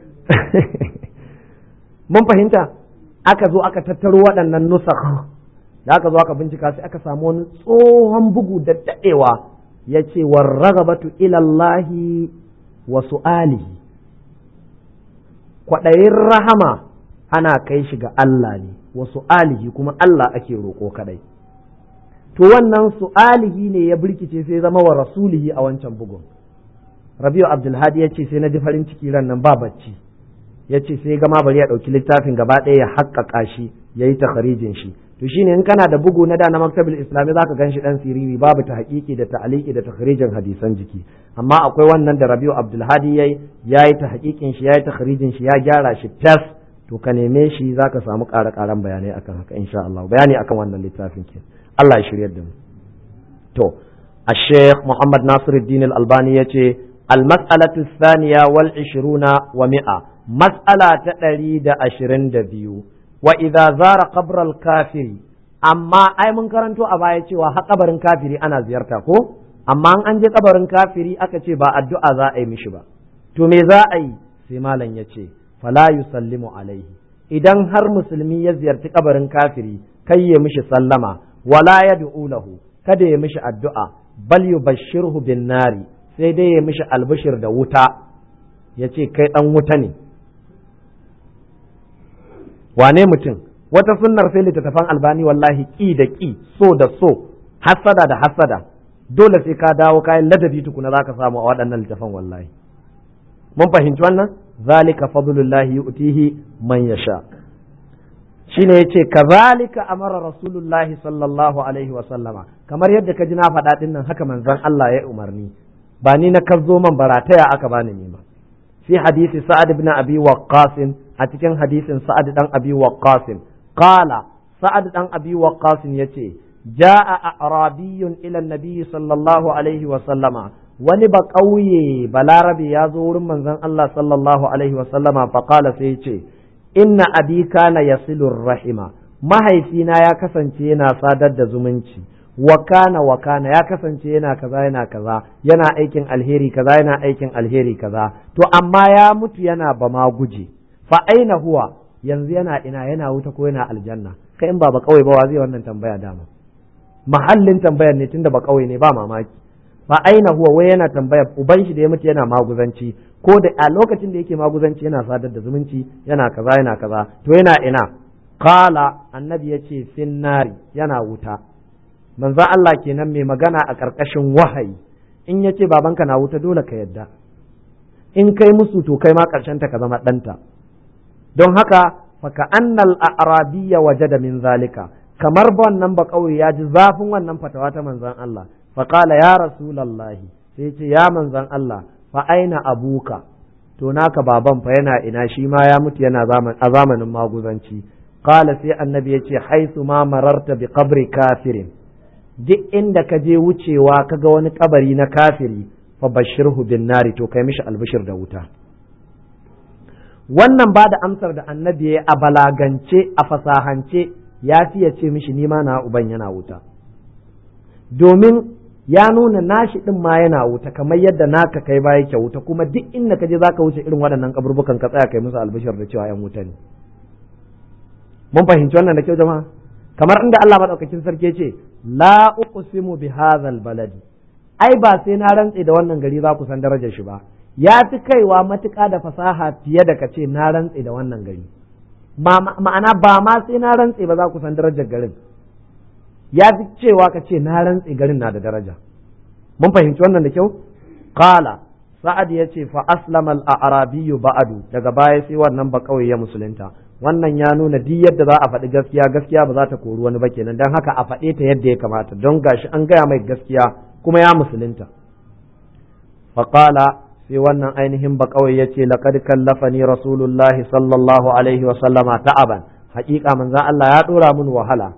mun fahimta aka zo aka tattaro waɗannan nusakh da aka zo aka bincika sai aka samu wani tsohon bugu da daɗewa ya ce warragabatu ilallahi wa su'alihi kwaɗayin rahama ana kai shi ga Allah ne wa su'alihi kuma Allah ake roƙo kadai to wannan su'alihi ne ya birkice sai zama wa rasulihi a wancan bugun Rabiu Abdulhadi ya ce sai na ji farin ciki ran nan ba bacci ya ce sai gama bari ya ɗauki littafin gaba ɗaya ya haƙƙaƙa shi ya yi takharijin shi to shine in kana da bugu na da na maktabul islami zaka gan shi dan siriri babu ta haƙiƙi da ta'aliki da takharijin hadisan jiki amma akwai wannan da Rabiu Abdulhadi yayi yayi ta haƙiƙin shi yayi takharijin shi ya gyara shi tas to ka neme shi za ka samu ƙara ƙaran bayanai akan haka insha Allah bayani akan wannan littafin ke Allah ya shiryar da mu to a Sheikh Muhammad Nasiruddin Al-Albani ya ce al-mas'alatu thaniya wal 20 wa mi'a mas'ala ta ɗari da ashirin da biyu wa idza zara qabral kafiri amma ai mun karanto a baya cewa har kabarin kafiri ana ziyarta ko amma an je kabarin kafiri aka ce ba addu'a za a yi mishi ba to me za a yi sai malam ya ce fala yusallimu alaihi idan har musulmi ya ziyarci kabarin kafiri kai ya mishi sallama wala yad'u lahu kada ya mishi addu'a bal yubashshirhu bin nari sai dai ya mishi albishir da wuta ya ce kai dan wuta ne wane mutum wata sunnar sai littattafan albani wallahi ki da ki so da so hassada da hassada dole sai ka dawo kayan ladabi tukuna zaka samu a waɗannan littattafan wallahi mun fahimci wannan zalika fadlullahi yu'tihi man yasha shine yace kazalika amara rasulullahi sallallahu alaihi wa sallama kamar yadda ka ji na faɗa din nan haka manzon Allah ya umarni ba ni na kazo man barataya aka bani nima fi hadisi sa'ad ibn abi waqqas a cikin hadisin sa'ad dan abi waqqas qala sa'ad dan abi waqqas yace ja'a arabiyyun ila an-nabi sallallahu alaihi wa sallama wani ba ƙauye balarabe ya zo wurin manzon Allah sallallahu alaihi wasallama faƙala sai ce inna abi kana yasilur rahima mahaifina ya kasance yana sadar da zumunci wa kana wa kana ya kasance yana kaza yana kaza yana aikin alheri kaza yana aikin alheri kaza to amma ya mutu yana ba ma guje fa aina huwa yanzu yana ina yana wuta ko yana aljanna kai in ba ba ƙauye ba wa zai wannan tambaya dama mahallin tambayar ne tunda ba ƙauye ne ba mamaki fa aina huwa wai yana tambaya uban shi da ya mutu yana maguzanci ko da a lokacin da yake maguzanci yana sadar da zumunci yana kaza yana kaza to yana ina qala annabi yace finnari yana wuta manzo Allah kenan mai magana a karkashin wahayi in yace babanka na wuta dole ka yadda in kai musu to kai ma karshen ta ka zama danta don haka faka annal a'rabiyya wajada min zalika kamar wannan ba kauye ya ji zafin wannan fatawa ta manzon Allah faƙala ya rasulallahi sai ce ya manzan Allah fa aina abuka to naka baban fa yana ina shi ma ya mutu yana a zamanin maguzanci qala sai annabi yace haisu ma mararta bi qabri kafirin duk inda ka je wucewa kaga wani kabari na kafiri fa bashirhu bin nari to kai mishi albishir da wuta wannan ba da amsar da annabi ya a balagance a fasahance ya fiye ce mishi nima na uban yana wuta domin ya nuna nashi din ma yana wuta kamar yadda naka kai ba yake wuta kuma duk inda ka je zaka wuce irin waɗannan kaburbukan ka tsaya kai musu albishir da cewa yan wuta ne mun fahimci wannan da kyau jama'a kamar inda Allah madaukakin sarki ce la uqsimu bi hadzal baladi ai ba sai na rantse da wannan gari za ku san darajar shi ba ya fi kaiwa matuƙa da fasaha fiye da ka ce na rantse da wannan gari ma'ana ba ma sai na rantse ba za ku san darajar garin ya fi cewa ka ce na rantse garin na da daraja mun fahimci wannan da kyau qala sa'ad ya ce fa aslama al-arabiyyu ba'adu daga baya sai wannan ba kawai ya musulunta wannan ya nuna duk yadda za a faɗi gaskiya gaskiya ba za ta kori wani ba kenan don haka a faɗe ta yadda ya kamata don gashi an gaya mai gaskiya kuma ya musulunta faƙala sai wannan ainihin ba kawai ya ce laƙad kallafani rasulullahi sallallahu alaihi wa sallama ta'aban haƙiƙa manzan Allah ya ɗora min wahala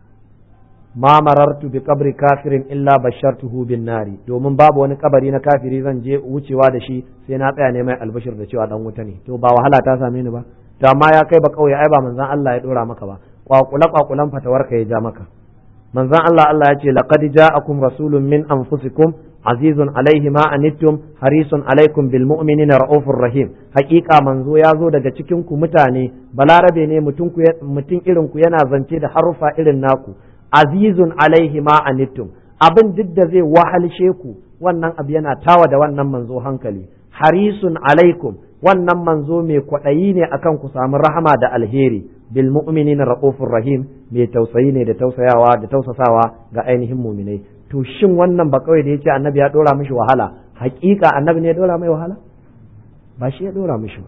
ma marartu bi kabri kafirin illa bashartuhu bin nari domin babu wani kabari na kafiri zan je wucewa da shi sai na tsaya ne mai albashir da cewa dan wuta ne to ba wahala ta same ni ba to amma ya kai ba kauye ai ba manzon Allah ya dora maka ba kwakula kwakulan fatawar ka ya ja maka manzon Allah Allah ya ce laqad ja'akum rasulun min anfusikum azizun alaihi ma anittum harisun alaikum bil mu'minina raufur rahim haƙiƙa manzo ya zo daga cikin ku mutane balarabe ne mutum ku mutum irin ku yana zance da harufa irin naku azizun alaihi ma anittum abin duk da zai wahalshe ku wannan abu yana tawa da wannan manzo hankali harisun alaikum wannan manzo mai kwaɗayi ne akan ku samu rahama da alheri bil mu'minina raufur rahim mai tausayi ne da tausayawa da tausasawa ga ainihin muminai to shin wannan ba kawai da yace annabi ya dora mishi wahala hakika annabi ne ya dora mai wahala ba shi ya dora mishi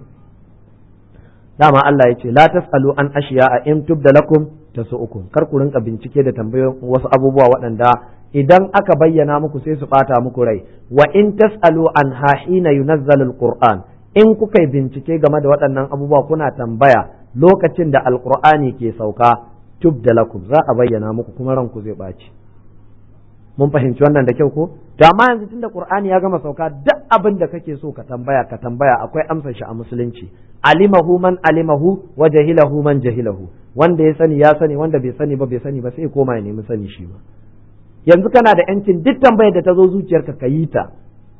dama Allah ya ce la tasalu an ashiya a in tubda lakum tasu'ukum kar ku rinka bincike da tambayoyin wasu abubuwa waɗanda idan aka bayyana muku sai su bata muku rai wa in tasalu an hahina yunazzalu alquran in kuka yi bincike game da waɗannan abubuwa kuna tambaya lokacin da alqur'ani ke sauka tubda lakum za a bayyana muku kuma ranku zai ɓaci mun fahimci wannan da kyau ko to amma yanzu tunda qur'ani ya gama sauka duk abin da kake so ka tambaya ka tambaya akwai amsar shi a musulunci alimahu man alimahu wa jahilahu man jahilahu wanda ya sani ya sani wanda bai sani ba bai sani ba sai koma ya nemi sani shi ba yanzu kana da yancin duk tambayar da ta zo zuciyarka ka yi ta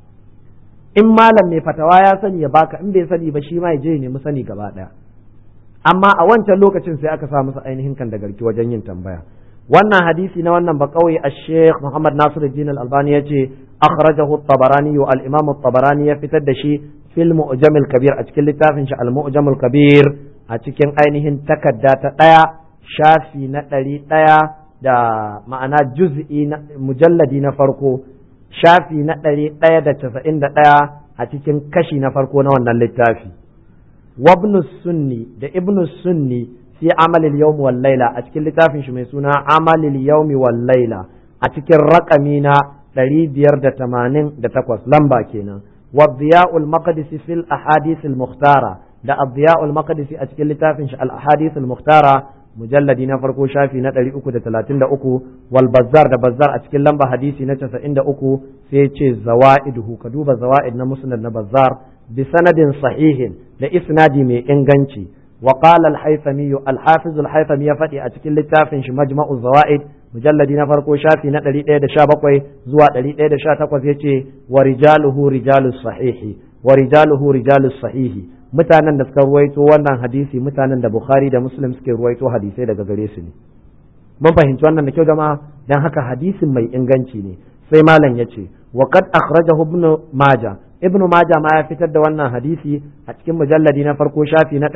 in malam mai fatawa ya sani ya baka in bai sani ba shi ma ya je ya nemi sani gaba daya amma a wancan lokacin sai aka sa masa ainihin kan da garki wajen yin tambaya wannan hadisi na wannan bakawai a sheikh muhammad nasiruddin al-albani ya ce akhrajahu at-tabarani wa al-imam at-tabarani ya fitar da shi fil mu'jam al-kabir a cikin littafin shi al-mu'jam al-kabir a cikin ainihin takarda ta daya shafi na ɗari ɗaya da ma'ana juz'i na mujalladi na farko shafi na ɗari ɗaya da casa'in da ɗaya a cikin kashi na farko na wannan littafi wabnu sunni da ibnu sunni fi amalil yawmi wal laila a cikin littafin shi mai suna amalil yawmi wal laila a cikin raƙami na ɗari biyar da tamanin da takwas lamba kenan والضياء المقدسي في الأحاديث المختارة da Abdiya'ul Maqdisi a cikin littafin shi Al-Ahadith al-Mukhtara mujalladi na farko shafi na 333 wal Bazzar da Bazzar a cikin lamba hadisi na 93 sai ce zawaiduhu ka duba zawaid na Musnad na Bazzar bi sanadin sahihin da isnadi mai inganci wa qala al-Haythami al-Hafiz al-Haythami ya faɗi a cikin littafin shi Majma'u Zawaid mujalladi na farko shafi na 117 zuwa 118 yace wa rijaluhu rijalus sahihi wa rijaluhu rijalus sahihi mutanen da suka ruwaito wannan hadisi mutanen da Bukhari da Muslim suke ruwaito hadisai daga gare su ne mun fahimci wannan da kyau jama'a dan haka hadisin mai inganci ne sai malam yace wa qad akhrajahu ibn majah ibn majah ma ya fitar da wannan hadisi a cikin mujalladi na farko shafi na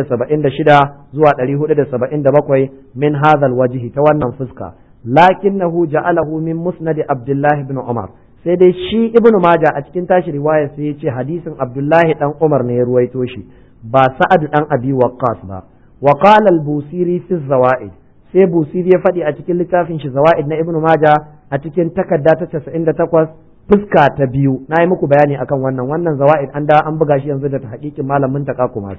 476 zuwa 477 min hadha alwajhi ta wannan fuska lakinnahu ja'alahu min musnad abdullah ibn umar sai dai shi ibnu maja a cikin tashi riwaya sai ya ce hadisin abdullahi dan umar ne ya ruwaito shi ba sa'ad dan abi waqqas ba wa qala al-busiri fi zawaid sai busiri ya faɗi a cikin littafin shi zawaid na ibnu maja a cikin takarda ta 98 fuska ta biyu na yi muku bayani akan wannan wannan zawaid an da an buga shi yanzu da hakikin malamin ta kuma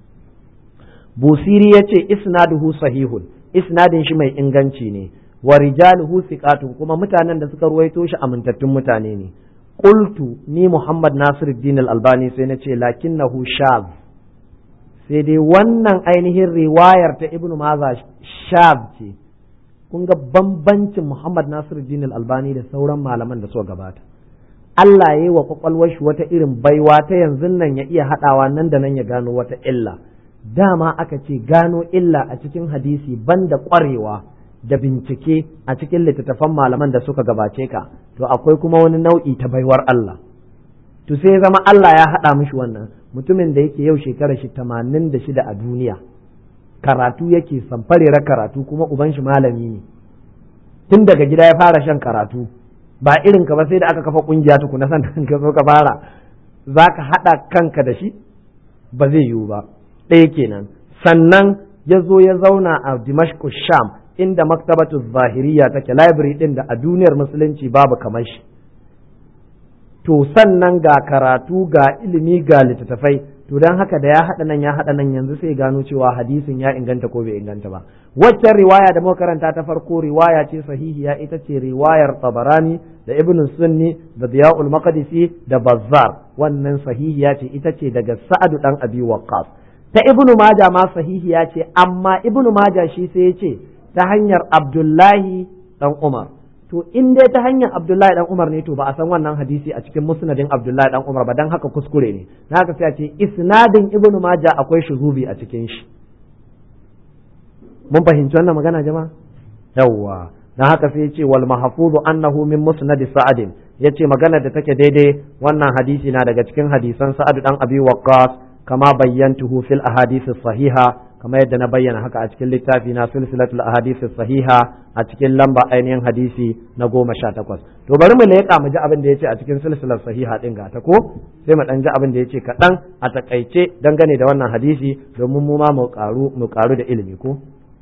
busiri ya ce isnaduhu sahihun isnadin shi mai inganci ne wa rijaluhu thiqatun kuma mutanen da suka ruwaito shi amintattun mutane ne qultu ni Muhammad Nasiruddin Al-Albani sai na ce lakinnahu shaz sai dai wannan ainihin riwayar ta Ibn Maza shaz ce kun ga bambancin Muhammad Nasiruddin Al-Albani da sauran malaman da suka gabata Allah ya yi wa kwakwalwar shi wata irin baiwa ta yanzu nan ya iya haɗawa nan da nan ya gano wata illa dama aka ce gano illa a cikin hadisi banda ƙwarewa da bincike a cikin littattafan malaman da suka gabace ka to akwai kuma wani nau'i ta baiwar Allah to sai ya zama Allah ya haɗa mishi wannan mutumin da yake yau shekara shi tamanin da shida a duniya karatu yake samfarera karatu kuma uban shi malami ne tun daga gida ya fara shan karatu ba irin ka ba sai da aka kafa kungiya tukuna san ka zo ka fara za ka haɗa kanka da shi ba zai yiwu ba ɗaya kenan sannan ya zo ya zauna a dimashq sham inda maktabatu zahiriya take library ɗin da a duniyar musulunci babu kamar shi to sannan ga karatu ga ilimi ga littattafai to don haka da ya haɗa nan ya haɗa nan yanzu sai gano cewa hadisin ya inganta ko bai inganta ba waccan riwaya da muka karanta ta farko riwaya ce sahihiya ita ce riwayar tabarani da ibn sunni da diya'ul maqdisi da bazzar wannan sahihiya ce ita ce daga sa'adu dan abi waqqas ta ibnu maja ma sahihiya ce amma ibnu maja shi sai ya ce ta hanyar abdullahi dan umar to in dai ta hanyar Abdullahi dan Umar ne to ba a san wannan hadisi a cikin musnadin Abdullahi dan Umar ba dan haka kuskure ne na haka sai a ce isnadin Ibn Majah akwai shuzubi a cikin shi mun fahimci wannan magana jama'a yawwa dan haka sai ya ce wal mahfuzu annahu min musnad Sa'ad yace magana da take daidai wannan hadisi na daga cikin hadisan Sa'ad dan Abi Waqqas kama bayyantuhu fil ahadith sahiha kama yadda na bayyana haka a cikin littafi na silsilatul ahadith sahiha a cikin lamba ainihin hadisi na goma sha takwas to bari mu leƙa mu ji abin da yace a cikin silsilar sahiha din ga ta ko sai mu dan ji abin da yace kaɗan a takaice dangane da wannan hadisi domin mu ma mu karu mu karu da ilimi ko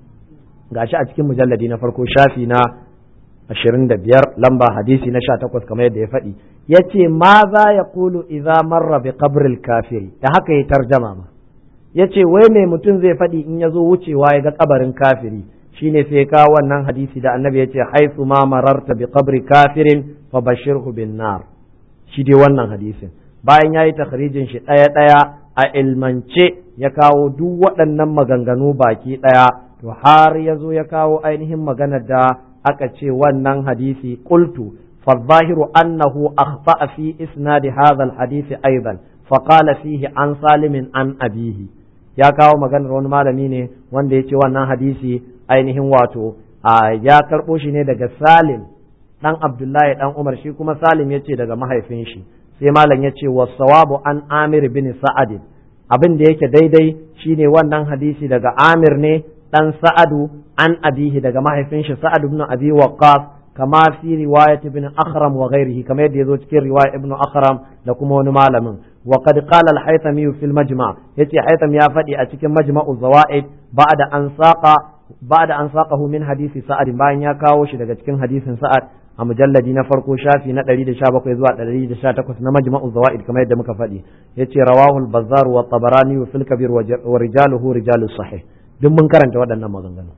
gashi a cikin mujalladi na farko shafi na ashirin da biyar lamba hadisi na sha takwas kamar yadda ya faɗi ya ce ma za ya kulu idza marra bi qabril kafiri da haka ya tarjama ma ya ce wai mai mutum zai faɗi in ya zo wucewa ya ga kabarin kafiri shine sai ka wannan hadisi da annabi ya ce haisu ma mararta bi qabri kafirin fa bashirhu bin nar shi dai wannan hadisin bayan ya yi takhrijin shi ɗaya ɗaya a ilmance ya kawo duk waɗannan maganganu baki ɗaya to har ya zo ya kawo ainihin maganar da aka ce wannan hadisi qultu فالظاهر أنه أخطأ في إسناد هذا الحديث أيضا فقال فيه عن سالم عن أبيه ya kawo maganar wani malami ne wanda ya ce wannan hadisi ainihin wato ya karɓo shi ne daga salim ɗan abdullahi ɗan umar shi kuma salim ya ce daga mahaifin shi sai malam ya ce wasawabu an amir bin sa'adin abin da yake daidai shine wannan hadisi daga amir ne ɗan sa'adu an abihi daga mahaifin shi sa'ad ibn abi waqqas kama fi riwayat ibn akhram wa ghairihi kama yadda yazo cikin riwaya ibn akhram da kuma wani malamin wa qad qala al-haythami fi al-majma' yace haytham ya faɗi a cikin majma'u zawaid ba'da an saqa ba'da an saqahu min hadisi sa'ad bayan ya kawo shi daga cikin hadisin sa'ad a mujalladi na farko shafi na 117 zuwa 118 na majma'u zawaid kamar yadda muka faɗi yace rawahu al-bazzar wa tabarani fil kabir wa rijaluhu rijalus sahih duk mun karanta waɗannan maganganu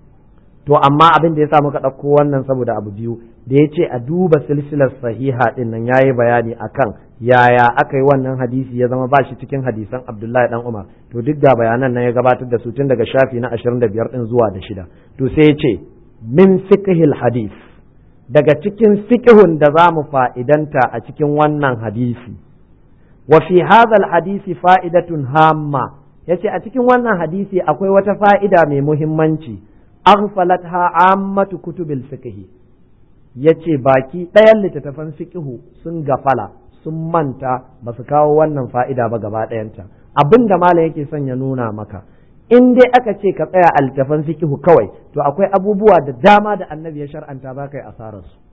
to amma abin da ya sa muka ɗauko wannan saboda abu biyu da ya ce a duba silsilar sahiha ɗin nan ya yi bayani akan yaya aka yi wannan hadisi ya zama ba shi cikin hadisan abdullahi dan umar to duk da bayanan nan ya gabatar da su tun daga shafi na ashirin da biyar ɗin zuwa da shida to sai ya ce min fiqhil hadis daga cikin fiqhun da za mu fa'idanta a cikin wannan hadisi wa fi hadha hadisi fa'idatun hamma yace a cikin wannan hadisi akwai wata fa'ida mai muhimmanci aghfalatha ammatu kutubil fiqh yace baki ɗayan littattafan fiqhu sun gafala sun manta ba su kawo wannan fa'ida ba gaba ɗayanta abin da malam yake son ya nuna maka in dai aka ce ka tsaya a littattafan fiqhu kawai to akwai abubuwa da dama da annabi ya shar'anta ba kai asarar su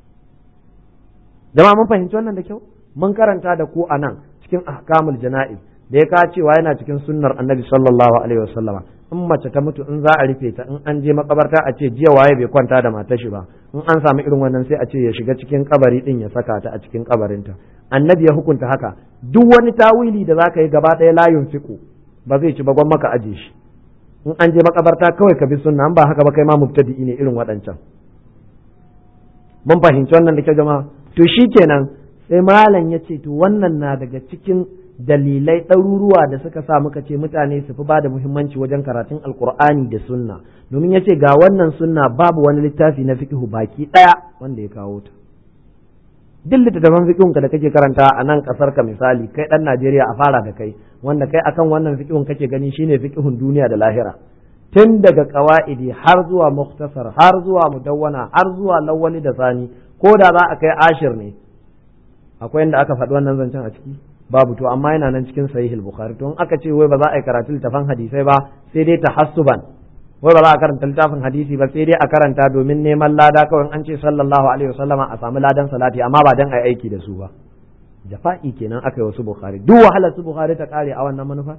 jama'a mun fahimci wannan da kyau mun karanta da ku anan cikin ahkamul jana'iz da ya ka cewa yana cikin sunnar annabi sallallahu alaihi wasallama in mace ta mutu in za a rufe ta in an je makabarta a ce jiya waye bai kwanta da matar shi ba in an samu irin wannan sai a ce ya shiga cikin kabari din ya saka ta a cikin kabarinta annabi ya hukunta haka duk wani tawili da zaka yi gaba ɗaya layin fiku ba zai ci ba gwan maka aje shi in an je makabarta kawai ka bi sunna an ba haka ba kai ma mubtadi'i ne irin waɗancan mun fahimci wannan da kyau jama'a to shikenan sai malam ya ce to wannan na daga cikin dalilai ɗaruruwa da suka sa muka ce mutane su fi ba da muhimmanci wajen karatun alkur'ani da sunna domin ya ce ga wannan sunna babu wani littafi na fiqhu baki ɗaya wanda ya kawo ta duk littattafan fiqhun ka da kake karanta a nan kasar ka misali kai ɗan Najeriya a fara da kai wanda kai akan wannan fiqhun kake gani shine fiqhun duniya da lahira tun daga qawaidi har zuwa muktasar har zuwa mudawwana har zuwa lawwali da sani ko da za a kai ashir ne akwai inda aka faɗi wannan zancen a ciki babu to amma yana nan cikin sahih al-bukhari to in aka ce wai ba za a yi karatu littafan hadisai ba sai dai tahassuban wai ba za a karanta littafin hadisi ba sai dai a karanta domin neman lada kawai an ce sallallahu alaihi wasallama a samu ladan salati amma ba dan ai aiki da su ba jafa'i kenan aka yi wasu bukhari duk wahalar su bukhari ta kare a wannan manufa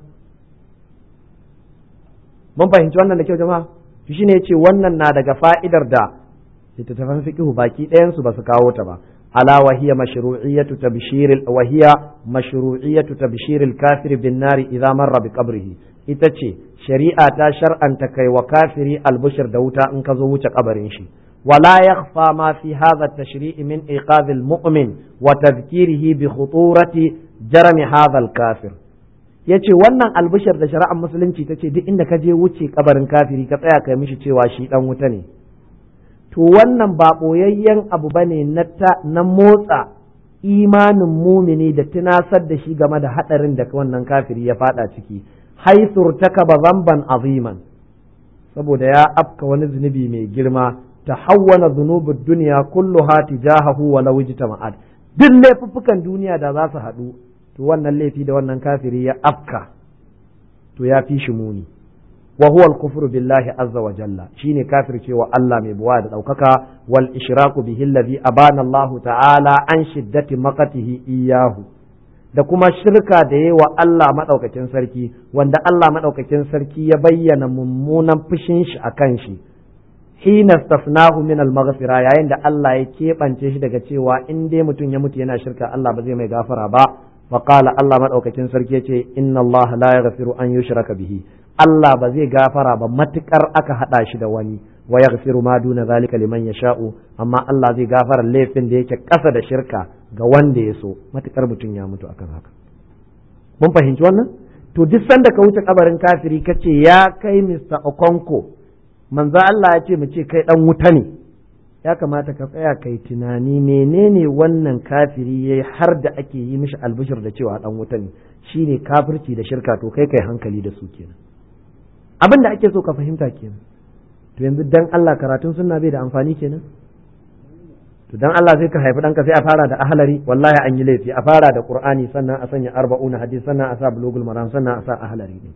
mun fahimci wannan da kyau jama'a to shine yace wannan na daga fa'idar da littattafan fiqhu baki ɗayan su ba su kawo ta ba ala wa hiya mashru'iyyatu tabshir wa hiya mashru'iyyatu tabshir al-kafir bin nari idza marra bi qabrihi ita ce shari'a ta shar'anta kai wa kafiri albushir da wuta in ka zo wuce kabarin shi ولا يخفى ما في هذا التشريع من إيقاظ المؤمن وتذكيره بخطورة جرم هذا الكافر yace wannan albishir da shari'ar musulunci ta ce duk inda ka je wuce kabarin kafiri ka tsaya kai mishi cewa shi dan wuta ne to wannan ba boyayyen abu bane na na motsa imanin mumini da tunasar da shi game da hadarin da wannan kafiri ya fada ciki haisur takaba zamban aziman saboda ya afka wani zunubi mai girma tahawwana dhunubud dunya kulluha tijahahu wa law ijtama'at duk laifuffukan duniya da za su haɗu to wannan laifi da wannan kafiri ya afka to ya fi shi muni wa huwa al-kufru billahi azza wa jalla shine kafir cewa Allah mai buwa da daukaka wal ishraku bihi alladhi abana Allah ta'ala an shiddati maqatihi iyyahu da kuma shirka da yi wa Allah madaukakin sarki wanda Allah madaukakin sarki ya bayyana mummunan fushin shi akan shi hina stafnahu min al-maghfira yayin da Allah ya keɓance shi daga cewa in dai mutum ya mutu yana shirka Allah ba zai mai gafara ba fa qala Allah madaukakin sarki yace inna Allah la yaghfiru an yushraka bihi Allah ba zai gafara ba matukar aka hada shi da wani wa yaghfiru ma duna zalika liman yasha'u amma Allah zai gafara laifin da yake kasa da shirka ga wanda ya so matukar mutum ya mutu akan haka mun fahimci wannan to duk sanda ka wuce kabarin kafiri kace ya kai Mr. Okonko manzo Allah ya ce mu ce kai dan wuta ne ya kamata ka tsaya kai tunani menene wannan kafiri yayi har da ake yi mishi albishir da cewa dan wuta ne shine kafirci da shirka to kai kai hankali da su kenan abin da ake so ka fahimta kenan to yanzu dan Allah karatun sunna bai da amfani kenan to dan Allah sai ka haifi ɗanka sai a fara da ahlari wallahi an yi laifi a fara da qur'ani sannan a sanya arba'una hadisi sannan a sa bulugul maram sannan a sa ahlari ne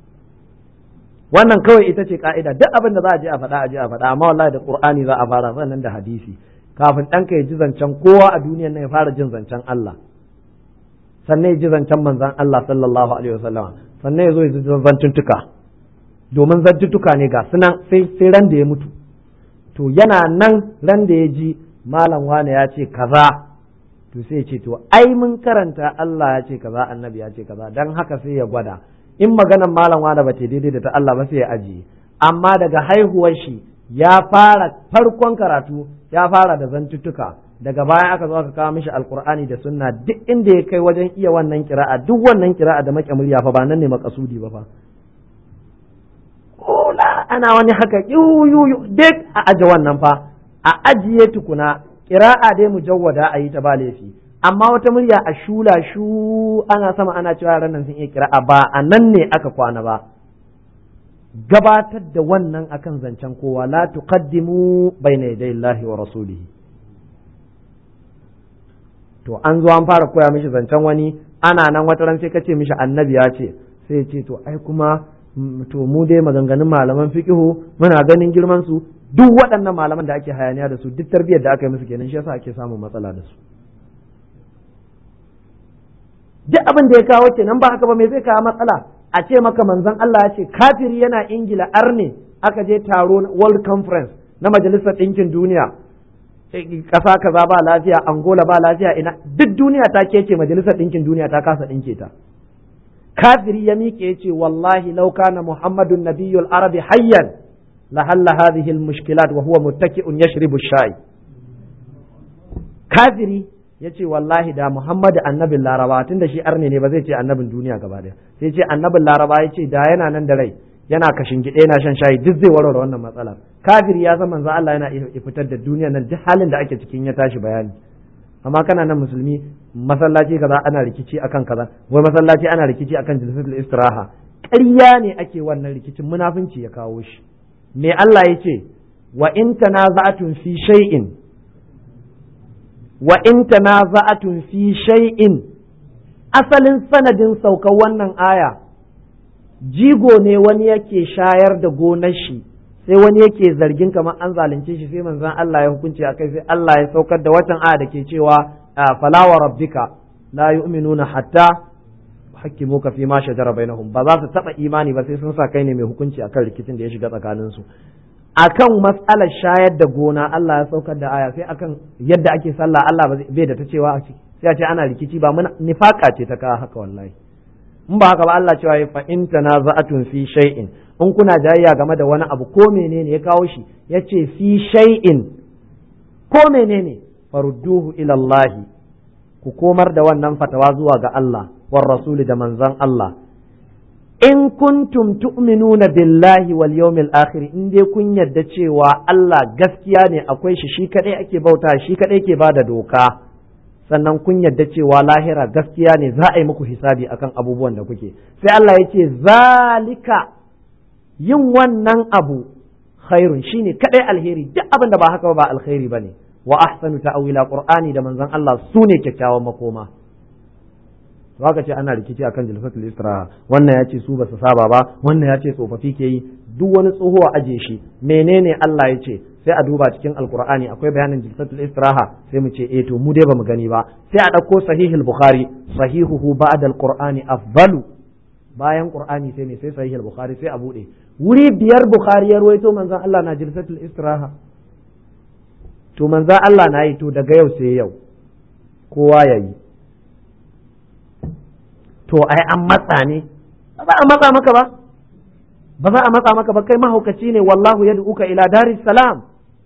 wannan kawai ita ce ka'ida duk abin da za a je a faɗa a je a faɗa amma wallahi da qur'ani za a fara sannan da hadisi kafin ɗanka ya ji zancen kowa a duniyan nan ya fara jin zancen Allah sannan ya ji zancen manzon Allah sallallahu alaihi wasallam sannan ya zo ya ji zantuntuka domin zantuntuka ne ga sunan sai sai ran da ya mutu to yana nan ran da ya ji malam wane ya ce kaza to sai ya ce to ai mun karanta Allah ya ce kaza annabi ya ce kaza dan haka sai ya gwada in maganan malam wane ba ce daidai da ta Allah ba sai ya ajiye amma daga haihuwar shi ya fara farkon karatu ya fara da zantuttuka daga baya aka zo aka kawo mishi alkur'ani da sunna duk inda ya kai wajen iya wannan kira'a duk wannan kira'a da make murya fa ba nan ne makasudi ba fa kola ana wani haka yu duk a aje wannan fa a ajiye tukuna kira'a dai mujawwada a yi ta ba laifi amma wata murya a shula shu ana sama ana cewa yaran nan sun iya kira'a ba a nan ne aka kwana ba gabatar da wannan akan zancen kowa la tuqaddimu bayna yaday Allahi wa rasulihi to an zo an fara koya mishi zancen wani ana nan wata ran sai ka ce mishi annabi ya ce sai ya ce to ai kuma to mu dai maganganun malaman fiqihu muna ganin girman su duk waɗannan malaman da ake hayaniya da su duk tarbiyyar da aka yi musu kenan shi yasa ake samun matsala da su duk abin da ya kawo kenan ba haka ba me zai kawo matsala a ce maka manzon Allah ya ce kafiri yana ingila arne aka je taro world conference na majalisar ɗinkin duniya ƙasa kaza ba lafiya angola ba lafiya ina duk duniya ta kece majalisar ɗinkin duniya ta kasa ɗinke ta kafiri ya miƙe ya ce wallahi law kana muhammadun nabiyyul arabi hayyan la halla hadhihi mushkilat wa huwa muttaki'un yashribu shayi kafiri ya ce wallahi da muhammadu annabin laraba tun da shi arne ne ba zai ce annabin duniya gaba daya sai ce annabin laraba ya ce da yana nan da rai yana kashin gide yana shan shayi duk zai warware wannan matsalar kafiri ya san manzo Allah yana fitar da duniya nan duk halin da ake cikin ya tashi bayani amma kana nan musulmi masallaci kaza ana rikici akan kaza wai masallaci ana rikici akan jilsatul istiraha ƙarya ne ake wannan rikicin munafunci ya kawo shi me Allah ya ce wa in tanaza'atun fi shay'in wa in tanaza'atun fi shay'in asalin sanadin saukar wannan aya jigo ne wani yake shayar da gonar shi sai wani yake zargin kamar an zalunce shi sai manzon Allah ya hukunci akai sai Allah ya saukar da watan aya da ke cewa fala wa rabbika la yu'minuna hatta hakimuka fi ma shajara bainahum ba za su taba imani ba sai sun sa kai ne mai hukunci akan rikicin da ya shiga tsakanin su akan mas'alar shayar da gona Allah ya saukar da aya sai akan yadda ake sallah Allah bai da ta cewa a ciki sai a ce ana rikici ba mun nifaka ce ta kawo haka wallahi in ba haka ba Allah cewa ya fa in tanaza'atun fi shay'in in kuna jayayya game da wani abu ko menene ya kawo shi yace fi shay'in ko menene farudduhu ila Allah ku komar da wannan fatawa zuwa ga Allah war rasuli da manzon Allah in kuntum tu'minuna billahi wal yawmil akhir in dai kun yadda cewa Allah gaskiya ne akwai shi shi kadai ake bauta shi kadai ke bada doka sannan kun yadda cewa lahira gaskiya ne za a yi muku hisabi akan abubuwan da kuke sai Allah ya ce zalika yin wannan abu khairun shine kadai alheri duk abin da ba haka ba alheri bane wa ahsanu ta'wila qur'ani da manzon Allah sune kyakkyawan makoma to haka ce ana rikici akan jalsatul istiraha wannan ya ce su ba su saba ba wannan ya ce tsofaffi ke yi duk wani tsoho a aje shi menene Allah ya ce sai a duba cikin alkur'ani akwai bayanin jalsatul istiraha sai mu ce eh to mu dai bamu gani ba sai a ɗauko sahihul bukhari sahihuhu ba'da alqur'ani afdalu bayan qur'ani sai ne sai sahihul bukhari sai a bude wuri biyar bukhari ya ruwaito manzon Allah na jalsatul istiraha to manzon Allah na yi to daga yau sai yau kowa ya yi to ai an matsa ne ba za a matsa maka ba ba za a matsa maka ba kai mahaukaci ne wallahu yad'uka ila daris salam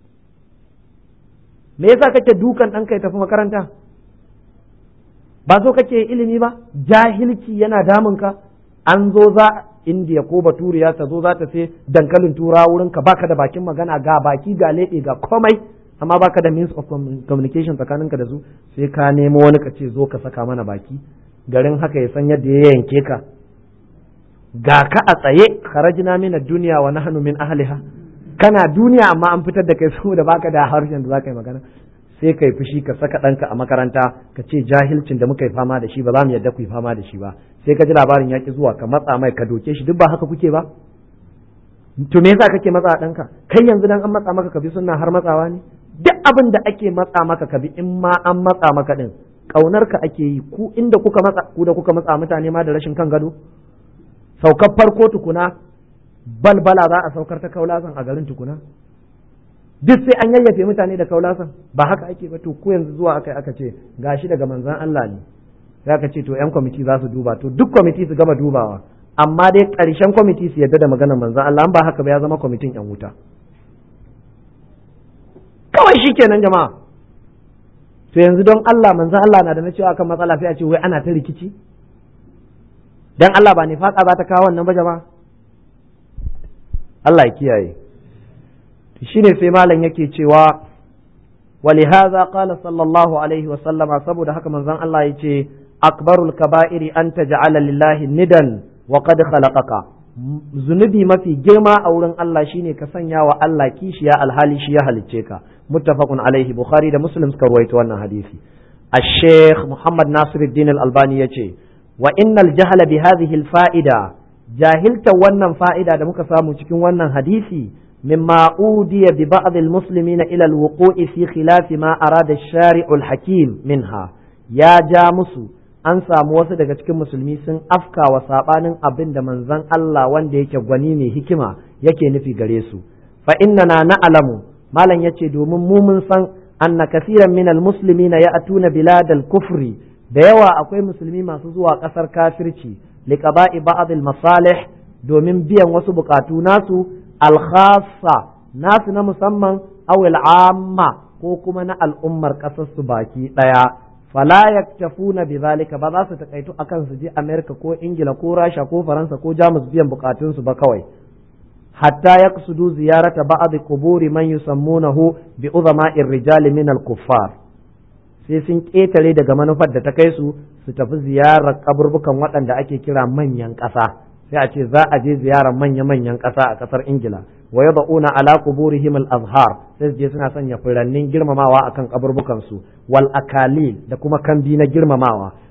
me yasa kake dukan ɗanka ya tafi makaranta ba so kake ilimi ba jahilci yana damunka an zo za indiya ko baturiya ta zo za ta sai dankalin tura wurin ka baka da bakin magana ga baki ga leɓe ga komai amma baka da means of communication tsakaninka da su sai ka nemo wani ka ce zo ka saka mana baki garin haka ya san yadda ya yanke ka ga ka a tsaye kharajna min ad-dunya wa nahnu min ahliha kana duniya amma an fitar da kai saboda baka da harshen da zaka yi magana sai kai fushi ka saka ɗanka a makaranta ka ce jahilcin da muka yi fama da shi ba za mu yadda ku yi fama da shi ba sai ka ji labarin ya ki zuwa ka matsa mai ka doke shi duk ba haka kuke ba to me yasa kake matsa ɗanka kai yanzu dan an matsa maka ka bi sunna har matsawa ne duk abin da ake matsa maka ka bi in ma an matsa maka din kaunar ka ake yi ku inda kuka matsa ku da kuka matsa mutane ma da rashin kan gado saukar farko tukuna balbala za a saukar ta kaulasan a garin tukuna duk sai an yayyafe mutane da kaulasan ba haka ake ba to ku yanzu zuwa aka aka ce gashi daga manzan Allah ne sai aka ce to yan kwamiti za su duba to duk kwamiti su gama dubawa amma dai ƙarshen kwamiti su yadda da maganar manzan Allah an ba haka ba ya zama kwamitin yan wuta kawai shikenan jama'a to yanzu don Allah manzan Allah na da na cewa kan matsala sai a ce wai ana ta rikici dan Allah ba nifaka za ta kawo wannan ba jama'a Allah ya kiyaye shine sai malam yake cewa ولهذا قال صلى الله عليه وسلم saboda haka manzon Allah yace akbarul kaba'iri an taj'ala lillahi nidan wa qad khalaqaka zunubi mafi girma a wurin Allah shine ka sanya wa Allah kishiya alhali shi ya halicce ka muttafaqun alaihi bukhari da muslim suka ruwaito wannan hadisi الشيخ محمد ناصر الدين الألباني يتي وإن الجهل بهذه الفائدة جاهلت ونن فائدة da muka samu cikin wannan hadisi مما أودي ببعض المسلمين إلى الوقوع في خلاف ما أراد الشارع الحكيم منها يا جامس an samu wasu daga cikin musulmi sun afka wa sabanin abin da manzon Allah wanda yake gwani ne hikima yake nufi gare su fa innana na'lamu malam yace domin mu mun san anna kasiran min almuslimina ya'tuna bilad al-kufri da yawa akwai musulmi masu zuwa kasar kafirci liqaba'i ba'd al-masalih domin biyan wasu bukatu nasu alkhassa nasu na musamman awil amma ko kuma na al'ummar ƙasar su baki ɗaya fala yaktafuna bi zalika ba za su takaitu akan su je Amerika ko Ingila ko Rasha ko Faransa ko Jamus biyan bukatun su ba kawai hatta yaqsudu ziyarata ba'd quburi man yusammunahu bi uzama'ir rijal min al-kuffar sai sun ƙetare daga manufar da ta kai su su tafi ziyarar kaburbukan waɗanda ake kira manyan ƙasa sai a ce za a je ziyarar manya-manyan ƙasa a ƙasar ingila wa ya ba'una ala quburihim al-azhar sai je suna sanya furannin girmamawa akan kaburbukan su wal akalil da kuma kambi na girmamawa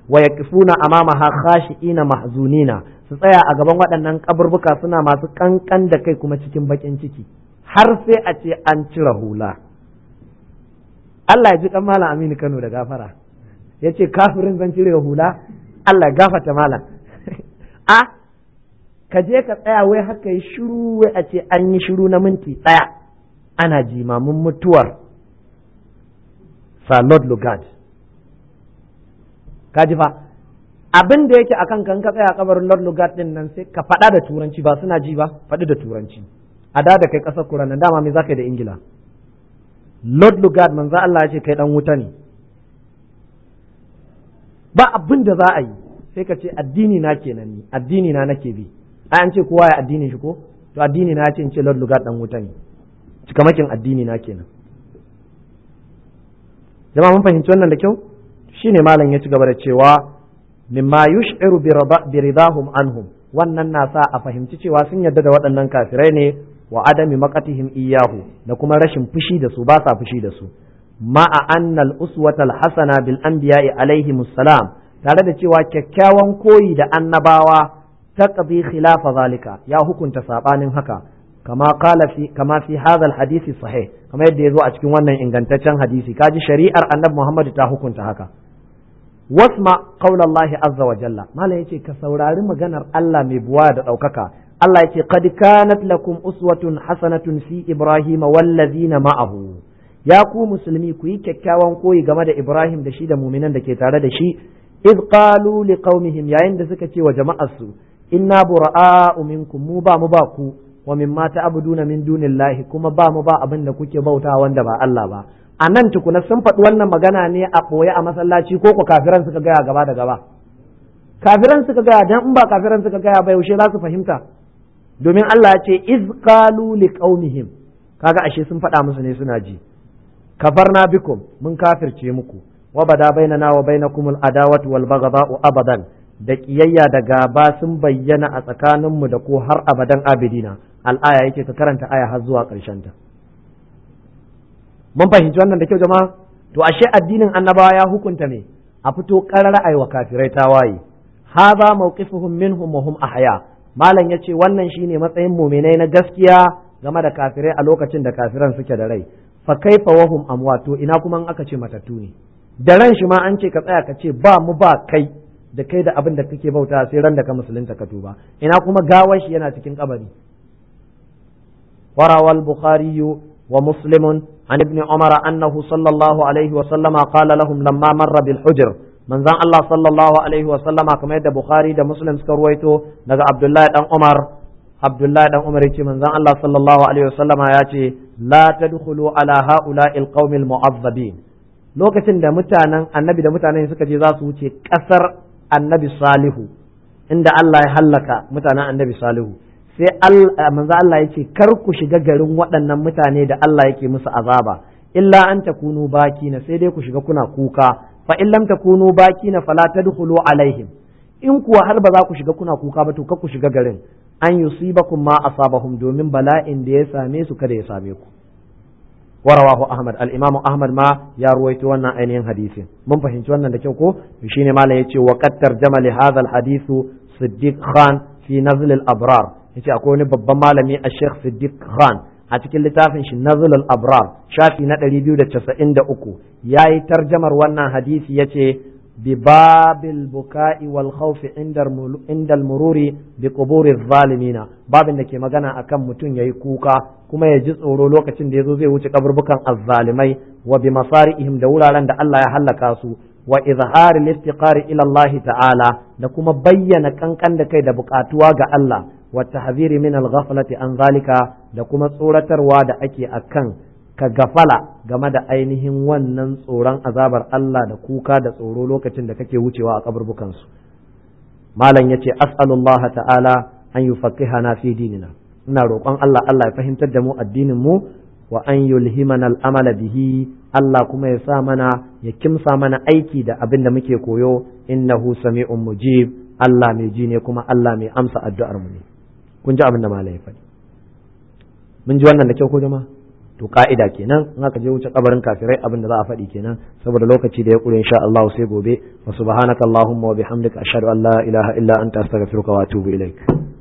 wa yaqifuna amamaha khashi'ina mahzunina su tsaya a gaban waɗannan kaburbuka suna masu kankan da kai kuma cikin bakin ciki har sai a ce an cire hula Allah ya ji kan malam Aminu Kano da gafara ya ce kafirin zan cire hula Allah ya gafata malam a ka je ka tsaya wai haka yi shiru wai a ce an yi shiru na minti ɗaya ana jimamin mutuwar Salod Lugard ka ji fa abin da yake akan kan ka tsaya kabarin Lord Lugard din nan sai ka faɗa da turanci ba suna ji ba faɗi da turanci a da da kai ƙasar Kuran nan dama me zaka yi da Ingila Lord Lugard manzo Allah ya ce kai dan wuta ne ba abin da za a yi sai ka ce addini na kenan ni addini na nake bi ai an ce kowa ya addinin shi ko to addini na ya ce in ce Lord Lugard dan wuta ne cikamakin addini na kenan jama'a mun fahimci wannan da kyau shine malam ya ci gaba da cewa mimma yush'iru bi ridahum anhum wannan na sa a fahimci cewa sun yarda da waɗannan kafirai ne wa adami maqatihim iyahu da kuma rashin fushi da su ba sa fushi da su ma'a anna al-uswata al-hasana bil anbiya'i alaihim salam tare da cewa kyakkyawan koyi da annabawa taqdi khilafa zalika ya hukunta sabanin haka kama qala fi kama fi hadha al-hadisi sahih kama yadda yazo a cikin wannan ingantaccen hadisi kaji shari'ar annabi Muhammad ta hukunta haka wasma qaulallahi azza wa jalla malam yace ka saurari maganar Allah mai buwa da daukaka Allah yace qad kanat lakum uswatun hasanatun fi ibrahim wallazina ma'ahu ya ku musulmi ku yi kyakkyawan koyi game da Ibrahim da shi da muminan da ke tare da shi iz qalu liqaumihim yayin da suka ce wa jama'arsu inna bura'a'u minkum mu ba mu ba ku wa mimma ta'buduna min dunillahi kuma ba mu ba abin da kuke bauta wanda ba Allah ba a nan tukuna sun faɗi wannan magana ne a ɓoye a masallaci ko ko kafiran suka gaya gaba da gaba kafiran suka gaya dan in ba kafiran suka gaya ba yaushe za su fahimta domin Allah ya ce iz qalu liqaumihim kaga ashe sun faɗa musu ne suna ji kafarna bikum mun kafirce muku wa bada bainana wa bainakum al adawatu wal baghdha'u abadan da kiyayya da gaba sun bayyana a tsakaninmu da ko har abadan abidina al-aya yake ka karanta aya har zuwa ƙarshen ta mun fahimci wannan da kyau jama'a to ashe addinin annabawa ya hukunta me a fito karara ai wa kafirai tawaye hadha mawqifuhum minhum wa hum ahya malam yace wannan shine matsayin mu'minai na gaskiya game da kafirai a lokacin da kafiran suke da rai fa kaifa wa hum amwat to ina kuma aka ce matattu ne da ran shi ma an ce ka tsaya ka ce ba mu ba kai da kai da abin da kake bauta sai ran da ka musulunta ka tuba ina kuma gawar shi yana cikin kabari وروى البخاري ومسلم عن ابن عمر أنه صلى الله عليه وسلم قال لهم لما مر بالحجر من ذا الله صلى الله عليه وسلم كما يد بخاري دا مسلم سكرويتو نغا عبد الله دان عمر عبد الله دان عمر يتي من ذا الله صلى الله عليه وسلم ياتي لا تدخلوا على هؤلاء القوم المعذبين lokacin da mutanen annabi da mutanen suka je za su wuce kasar annabi salihu inda Allah ya hallaka mutanen annabi salihu sai manzo Allah ya ce kar ku shiga garin waɗannan mutane da Allah yake musu azaba illa an takunu bakina sai dai ku shiga kuna kuka fa in lam takunu bakina fala tadkhulu alaihim in kuwa har ba za ku shiga kuna kuka ba to kar ku shiga garin an yusibakum ma asabahum domin bala'in da ya same su kada ya same ku warawahu ahmad al-imam ahmad ma ya ruwaito wannan ainihin hadisin mun fahimci wannan da kyau ko shine malam yace wa qad tarjama li hadha al-hadithu siddiq khan fi nazl al-abrar yace akwai wani babban malami a Sheikh Siddiq Khan a cikin littafin shi Nazl al-Abrar shafi na 293 yayi tarjamar wannan hadisi yace bi babil buka'i wal khawf inda inda al-mururi bi quburi zalimina babin da ke magana akan mutum yayi kuka kuma ya ji tsoro lokacin da yazo zai wuce kaburbukan azzalimai wa bi masarihim da wuraren da Allah ya halaka su wa izhari al-iftiqari ila Allah ta'ala da kuma bayyana kankan da kai da bukatuwa ga Allah والتحذير من الغفلة عن ذلك da kuma tsoratarwa da ake akan ka gafala game da ainihin wannan tsoron azabar Allah da kuka da tsoro lokacin da kake wucewa a kaburbukansu malam yace as'alullah ta'ala an yufaqqihana fi dinina ina roƙon Allah Allah ya fahimtar da mu addinin mu wa an yulhimana al'amala bihi Allah kuma ya sa mana ya kimsa mana aiki da abin da muke koyo innahu sami'un mujib Allah mai ji ne kuma Allah mai amsa addu'ar mu ne kun ji abin da malai faɗi mun ji wannan da kyau ko jama'a to ka'ida kenan in aka je wuce kabarin kafirai abin da za a faɗi kenan saboda lokaci da ya kure insha Allah sai gobe wa subhanakallahumma wa bihamdika ashhadu an la ilaha illa anta astaghfiruka wa atubu ilaik